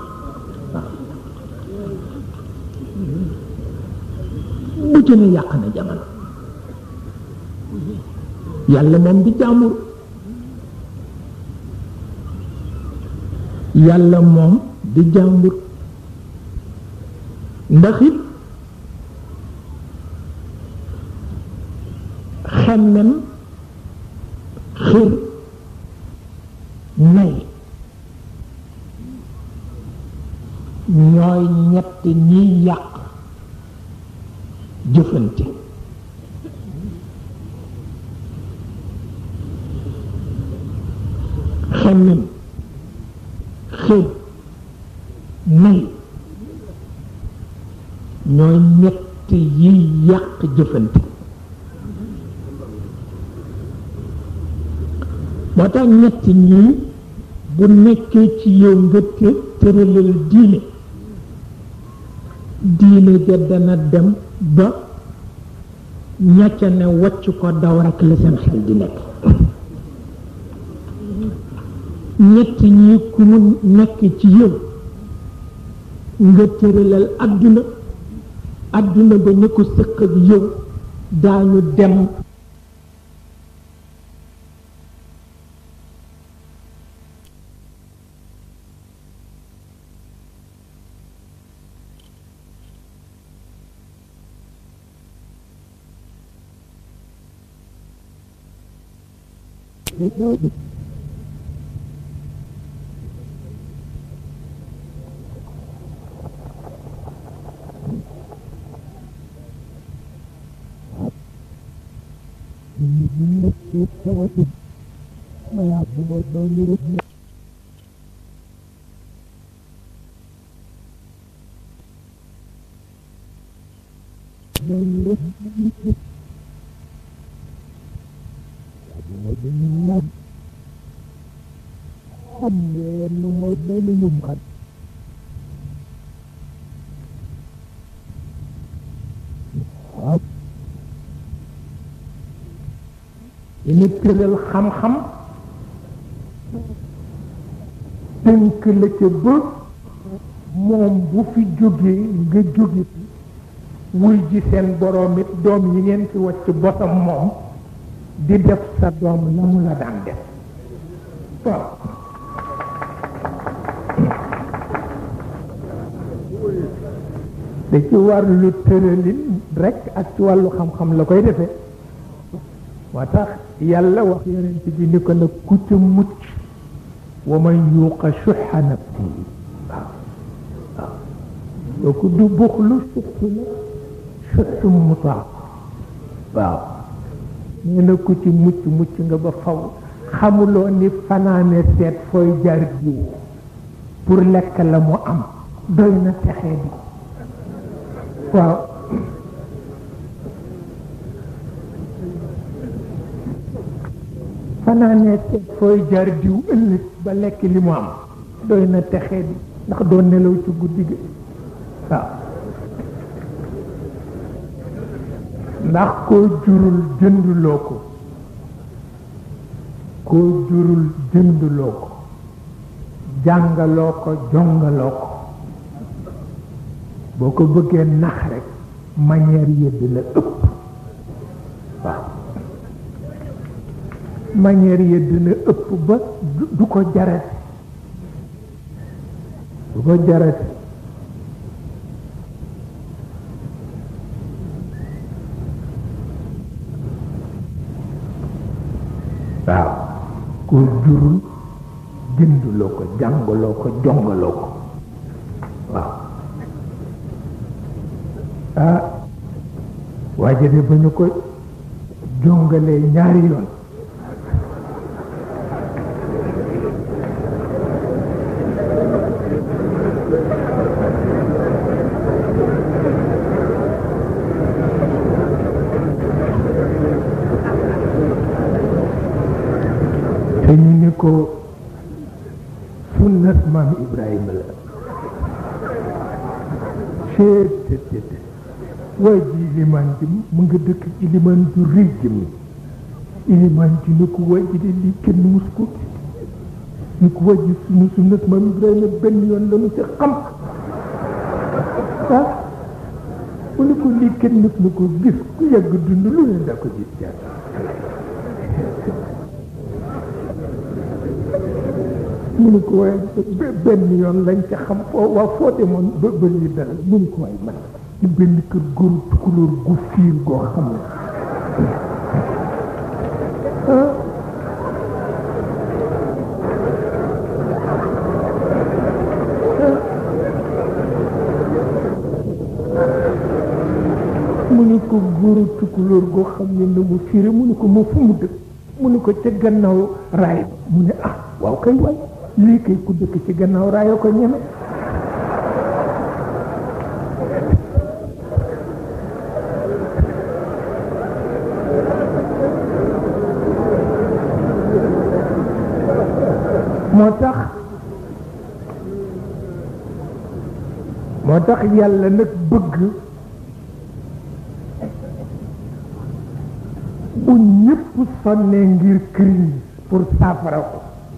Speaker 2: bu ci ne yàq na jamono yàlla moom di jàmbur yàlla moom di jàmbur ndax it xemmem xir nay ñooy ñett ñiy yàq jëfante xemmem xir nay ñooy ñett yiy yàq jëfante moo tax ñett ñii bu nekkee ci yow nga te tëralal diine diine ja dana dem ba ñacca ne wacc ko daw rekk la seen xel di nekk ñett ñii ku mu nekk ci yow nga tëralal adduna adduna ba ñu ko sëq ak yow daañu dem
Speaker 3: xam ngeen nu mooy benn ñum kat waaw
Speaker 2: dañu tëral xam-xam tënk la ca ba moom bu fi jógee nga jóge fi wuy ji seen boroom it doom yi ngeen fi wacc bosam moom di def sa doom la mu la daan def waaw da ci wàllu tëralin rekk ak ci wàllu xam-xam la koy defee moo tax yàlla wax yonent bi ni ko nag ku ca mucc wa man yuuqa shuxa nafsihi waaw waaw kooku du buxlu sëttu la sëttu mu taax waaw nee na ku ci mucc mucc nga ba faw xamuloo ni fanaane seet fooy jar diw pour lekk la mu am doy na texee bi waaw fanaane seet fooy jar diw ëllëg ba lekk li mu am doy na texee bi ndax doo nelaw ci guddi gi waaw ndax koo jurul jënduloo ko koo jurul jënduloo ko jàngaloo ko jongaloo ko boo ko bëggee nax rek manière yi dina ëpp waaw manière yi dina ëpp ba du ko jarati du ko jarati waaw ko jurul jënduloo ko jàngaloo ko jongaloo ko waaw ah waaye de ba ñu ko jongalee ñaari yoon te ñu ni ko sunnat maam Ibrahima la seet te te te waa ji ilimaan ji mu nga dëkk ilimaan ju rëy ji mi ilimaan ji ni ko waa ji de lii kenn mus ko ni ko waa ji sunu sunnat maam Ibrahima benn yoon la nu ci xam ah mu ni ko lii kenn mus na ko gis ku yàgg dund lu ne daa ko gis jaar mu ni ko waaye benn yoon lañ ca xam foo waa foo demoon ba ba lii dara mu ni ko waaye man ci benn kër góoru tukulóor gu fiir goo xam ne ah mu ni ko góoru tukulóor goo xam ne na mu fiire mu ni ko moo fu mu dëkk mu ni ko ca gannaaw raay ba mu ne ah waaw kay waay lii kay ku dëkk ci gannaaw raayoo ko ñeme moo tax moo tax yàlla nag bëgg bu ñëpp sonnee ngir crise pour saafara ko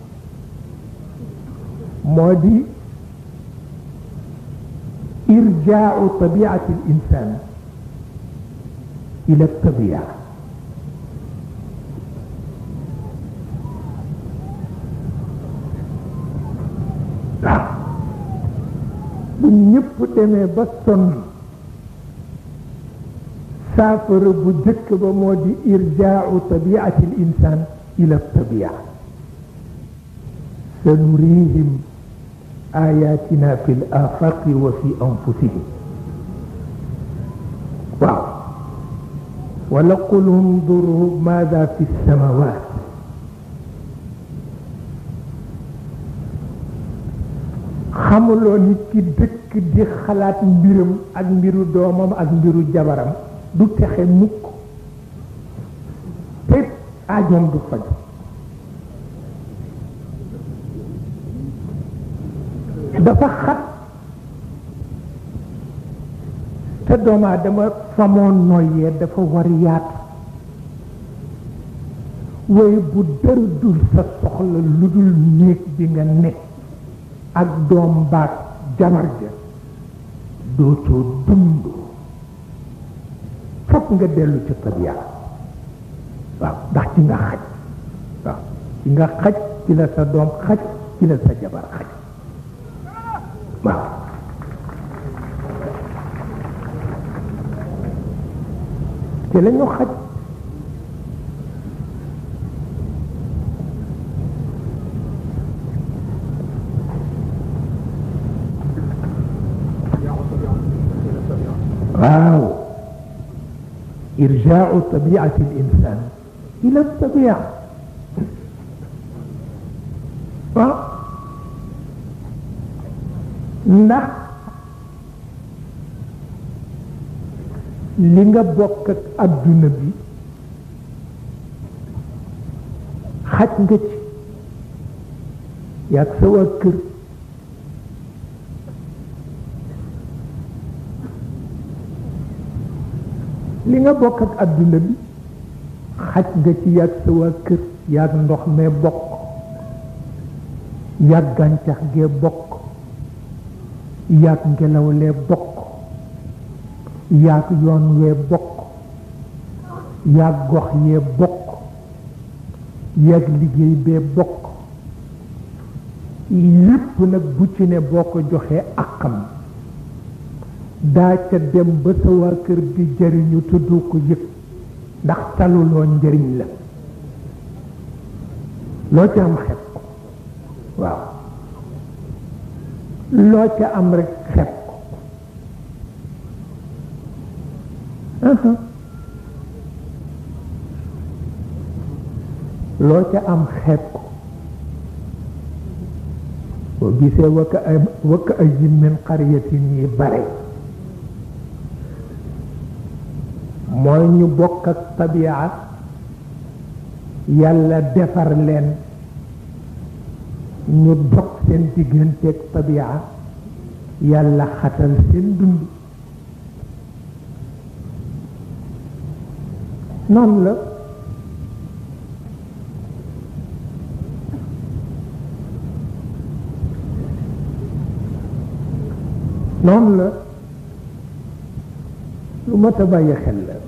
Speaker 2: moo di irjaau tabiati l insan ila tabia waaw bu ñëpp demee ba sonn saafara bu jëkk ba moo di irjaau tabiati l insan ila tabia sanurihim ayatina fi l afaqi wa fi anfusihim waaw wala qul unduru maada fi lsamawat xamuloo nit ki dëkk di xalaat mbiram ak mbiru doomam ak mbiru jabaram du texe mukk te aajoom du faju dafa xat te doomu aadama famoon noyyee dafa war yaatu waaye bu dara dul sa soxla lu dul néeg bi nga nekk ak doom baag jabar ja dootoo dund fokk nga dellu ci tabiya waaw ndax ci nga xaj waaw ci nga xaj ci la sa doom xaj ci la sa jabar xaj waaw ci la ñu xaj irjaau tabiati l insan ila tabia waaw ndax li nga bokk ak adduna bi xaj nga ci yaag sa waa kër li nga bokk ak adduna bi xaj nga ci yaag sa waa kër yaag ndox mee bokk yaag gàncax gee bokk yaag ngelaw lee bokk yaag yoon wee bokk yaag gox yee bokk yaag liggéey bee bokk lépp nag bu ci ne boo ko joxee akam daa ca dem ba sa waa kër di jëriñu tudd ko yëg ndax taluloo njëriñ la loo ca am xeeb ko waaw loo ca am rek xeeb ko loo ca am xeeb ko boo gisee wakka ay wakka ay min xariyatin yi bare mooy ñu bokk ak tabia yàlla defar leen ñu dog seen digganteeg tabia yàlla xatal seen dund noonu la noonu la lu mat a bàyyi xel la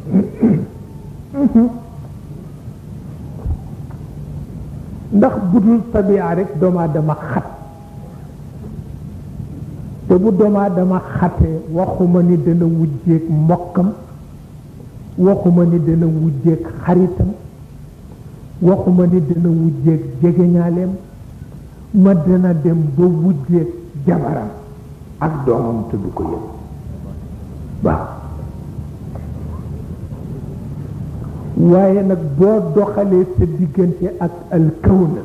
Speaker 2: ndax budul tabia rek doomu aadama xat te bu doomu aadama xatee waxuma ni dana wujjeeg mbokkam waxuma ni dana wujjeeg xaritam waxuma ni dana wujjeeg jegeñaaleem ma dana dem ba wujjeeg jabaram ak doomam te du ko yëg waaw waaye nag boo doxalee sa diggante ak alkawna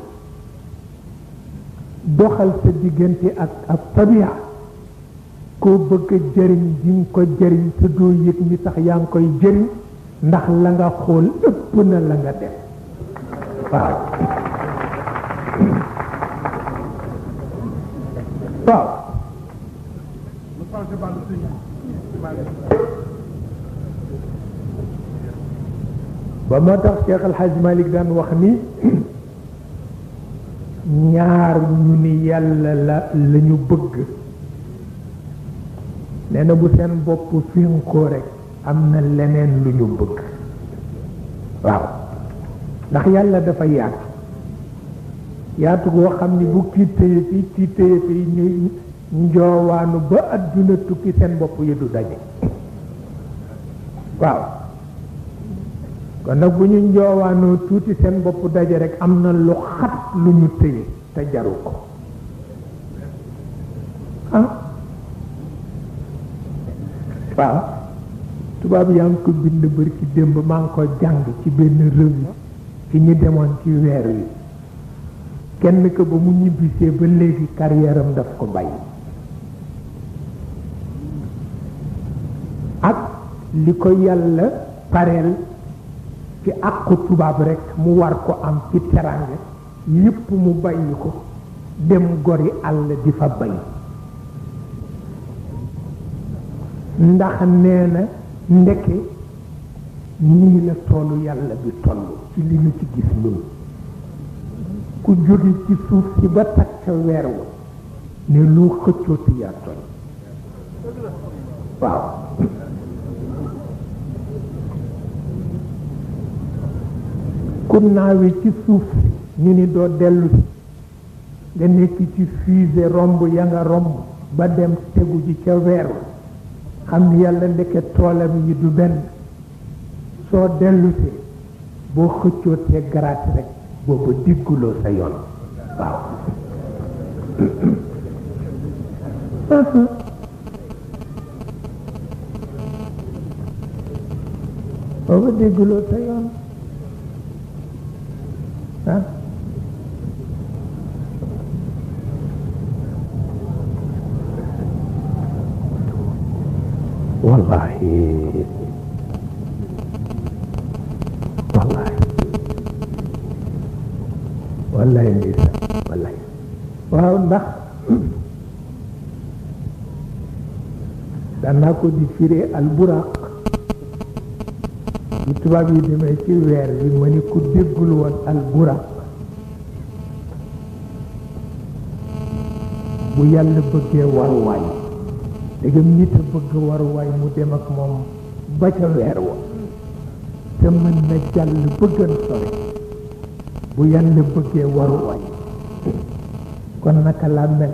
Speaker 2: doxal sa diggante ak ak tabia koo bëgg a jëriñ di nga ko jëriñ te doo yëg ni tax yaa ngi koy jëriñ ndax la nga xool ëpp na la nga def waaw waaw ba moo tax Cheikh El Hadj Malick daan wax ni ñaar ñu ni yàlla la la ñu bëgg nee na bu seen bopp finkoo rek am na leneen lu ñu bëgg waaw ndax yàlla dafa yaatu yaatu goo xam ni bu kii téye fii kii téye fii ñuy njoowaanu ba adduna tukki seen bopp yi du daje waaw kon nag bu ñu njoowaanoo tuuti seen bopp daje rek am na lu xat lu ñu téye te jaru ko ah waaw tubaab yaa ngi ko bind bër ci démb maa ngi ko jàng ci benn revue ci ñi demoon ci weer wi kenn ko ba mu ñibbisee ba léegi carrière am daf ko bàyyi ak li ko yàlla pareel ci àqu tubaab rek mu war ko am ci teraanga yépp mu bàyyi ko dem gori àll di fa bay ndax nee na ndeke nii la toolu yàlla bi toll ci li ñu ci gis ñun ku jóge ci suuf si ba takk ca weer wa ne lu xëccooti yaa toll waaw ku naawe ci suuf si ñu ni doo dellu si nga nekk ci fusée romb ya nga romb ba dem tegu ji ca weer wa xam ni yàlla ndeke toolam yi du benn soo dellusee boo xëccootee garaat rek booba digguloo sa yoon waaw dégguloo sa yoon ah wallahi wallahi wallahi ndisa wallahi waaw ndax danaa ko di firee alburaq bu tubaab yi demee ci weer bi ma ni ku déggul woon alburaq bu yàlla bëggee waruwaay dégam nit a bëgg waruwaay mu dem ak moom ba ca weer wa te mën na jàll bëggan sore bu yàlla bëggee waruwaay kon naka laa mel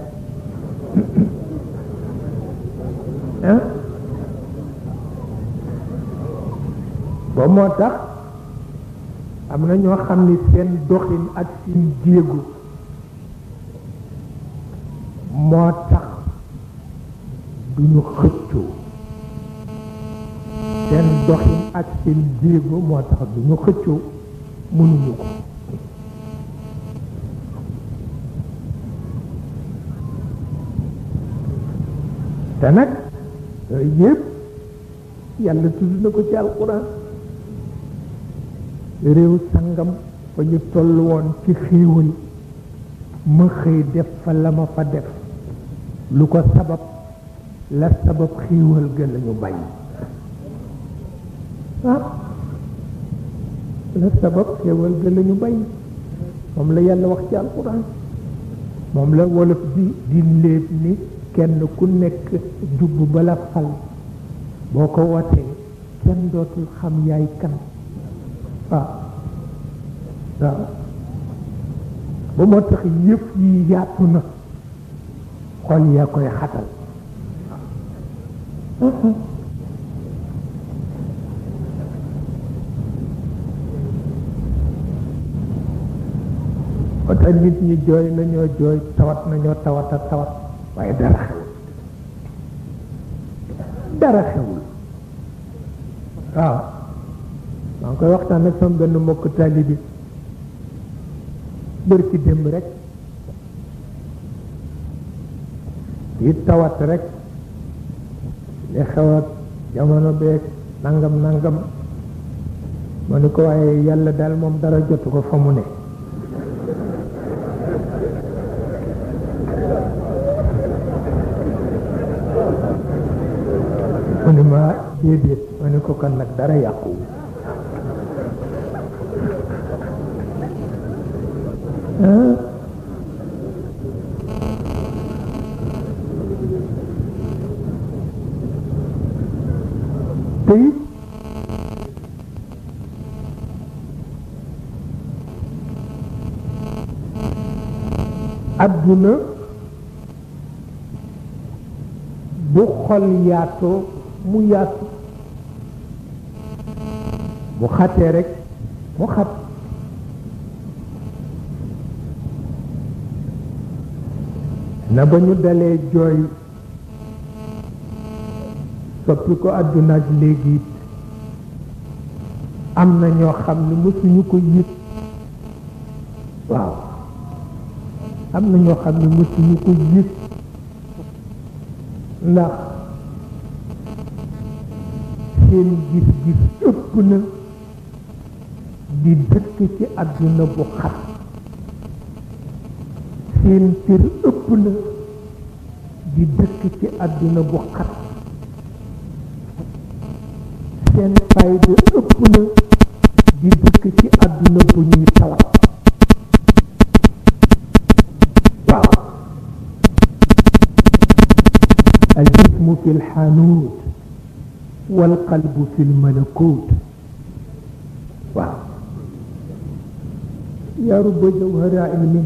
Speaker 2: ah ba moo tax am na ñoo xam ni seen doxin ak seen jéegu moo tax duñu xëccoo seen doxin ak seen jéego moo tax duñu xëccoo mënuñu ko te nag yëpp yàlla tudd na ko ci alquran réew sangam fa ñu toll woon ci xéewal ma xëy def fa la ma fa def lu ko sabab la sabab xéewal ga la ñu bàyyi ah la sabab xéewal ga la ñu bàyyi moom la yàlla wax ci alquran moom la wolof di di léeb ni kenn ku nekk jubb bala fal boo ko wootee kenn dootul xam yaay kan waaw waaw ba moo tax yëpp yi yaatu na xol yaa koy xatal ba tax nit ñi jooy nañoo jooy tawat nañoo tawata tawat waaye dara xewul dara xewul waaw maa ngi koy waxtaan ak sama benn mbokk taalibi bër ci démb rek yi tawat rek li xew ak jamono beeg nangam nangam ma ni ko waaye yàlla daal moom dara jotu ko fa mu ne mu ni ma déedéet ma ni ko kon nag dara yàqu te it adduna bu xol yaatoo mu yaatu bu xatee rek mu xat na ba ñu dalee jooy soppi ko àdduna ak léegi it am na ñoo xam ne mësuñu ko yëg waaw am na ñoo xam ne mësuñu ko yëg ndax seen gis-gis ëpp na di dëkk ci àdduna bu xat seen cër ëpp na di dëkk ci àdduna bu xat seen fayda ëpp na di dëkk ci àdduna bu ñuy tawat waaw aljismu fi lxanuut walqalbu fi lmalakut waaw yaa ruba jawhara ilmi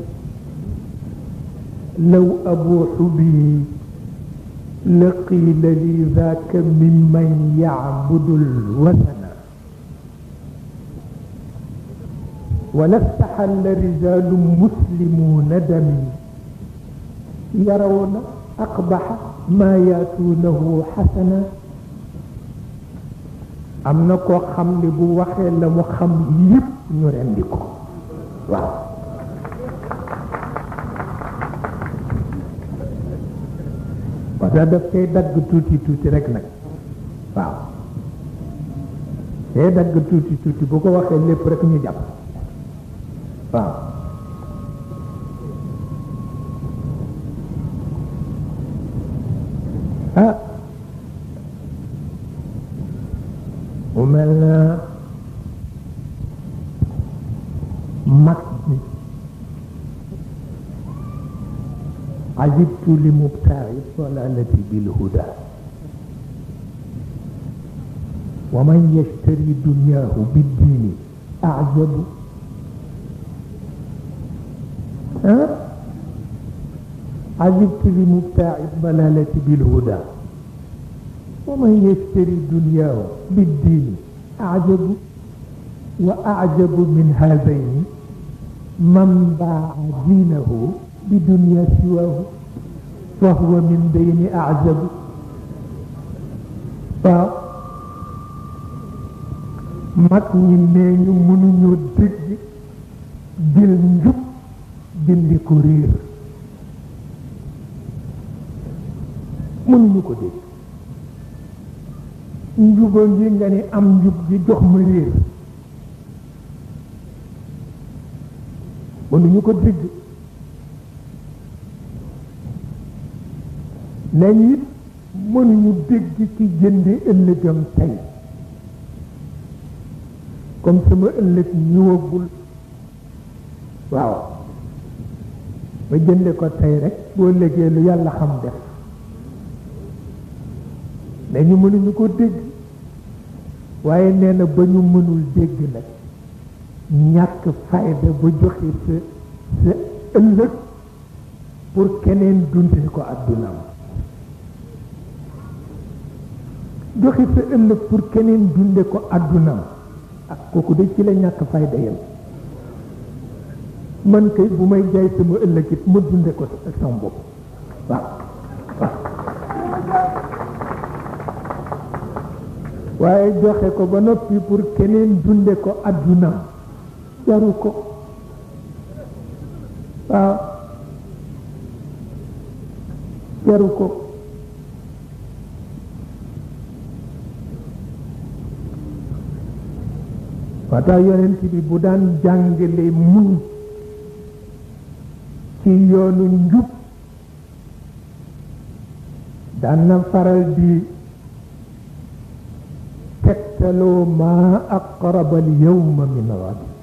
Speaker 2: law abuuxu bi لقيل لي ذاك ممن يعبد الوثن ولا استحل رجال مسلمون دمي يرون أقبح ما ياتونه حسنا am na koo xam ne bu waxee la mu xam yépp ñu rendi ko waaw parce que daf koy dagg tuuti tuuti rek nag waaw day dagg tuuti tuuti bu ko waxee lépp rek ñu jàpp waaw ah mu mel na mag bi عجبت لمبتاع الضلالة بالهدى ومن يشتري دنياه بالدين أعجب أه؟ عجبت لمبتاع الضلالة بالهدى ومن يشتري دنياه بالدين أعجب وأعجب من هذين من باع دينه بدنيا سواه فهو من بين أعجب waaw mag ñi nee ñu mënuñoo dégg jël njub dindi ko réer mënuñu ko dégg njuba ngi nga ne am njub gi jox ma réer mënuñu ko dégg nañ it mënuñu dégg ci jënde ëllëgam tey comme sama ëllëg ñëwagul waaw ma jënde ko tey rek boo légee lu yàlla xam def nañu mënuñu ko dégg waaye nee na ba ñu mënul dégg nag ñàkk fayda ba joxe sa sa ëllëg pour keneen dunde ko àddunaam joxe sa ëllëg pour keneen dunde ko àddunaam ak kooku de ci la ñàkk fayda yam man kay bu may jaay sama ëllëg it ma dunde ko ak sama bopp waaw waaye joxe ko ba noppi pour keneen dunde ko àddunaam jaru ko waaw jaru ko moo tax yonent bi bu daan jàngale muñ ci yoonu njub daan na faral di tegtaloo maa aqraba al yawma min gad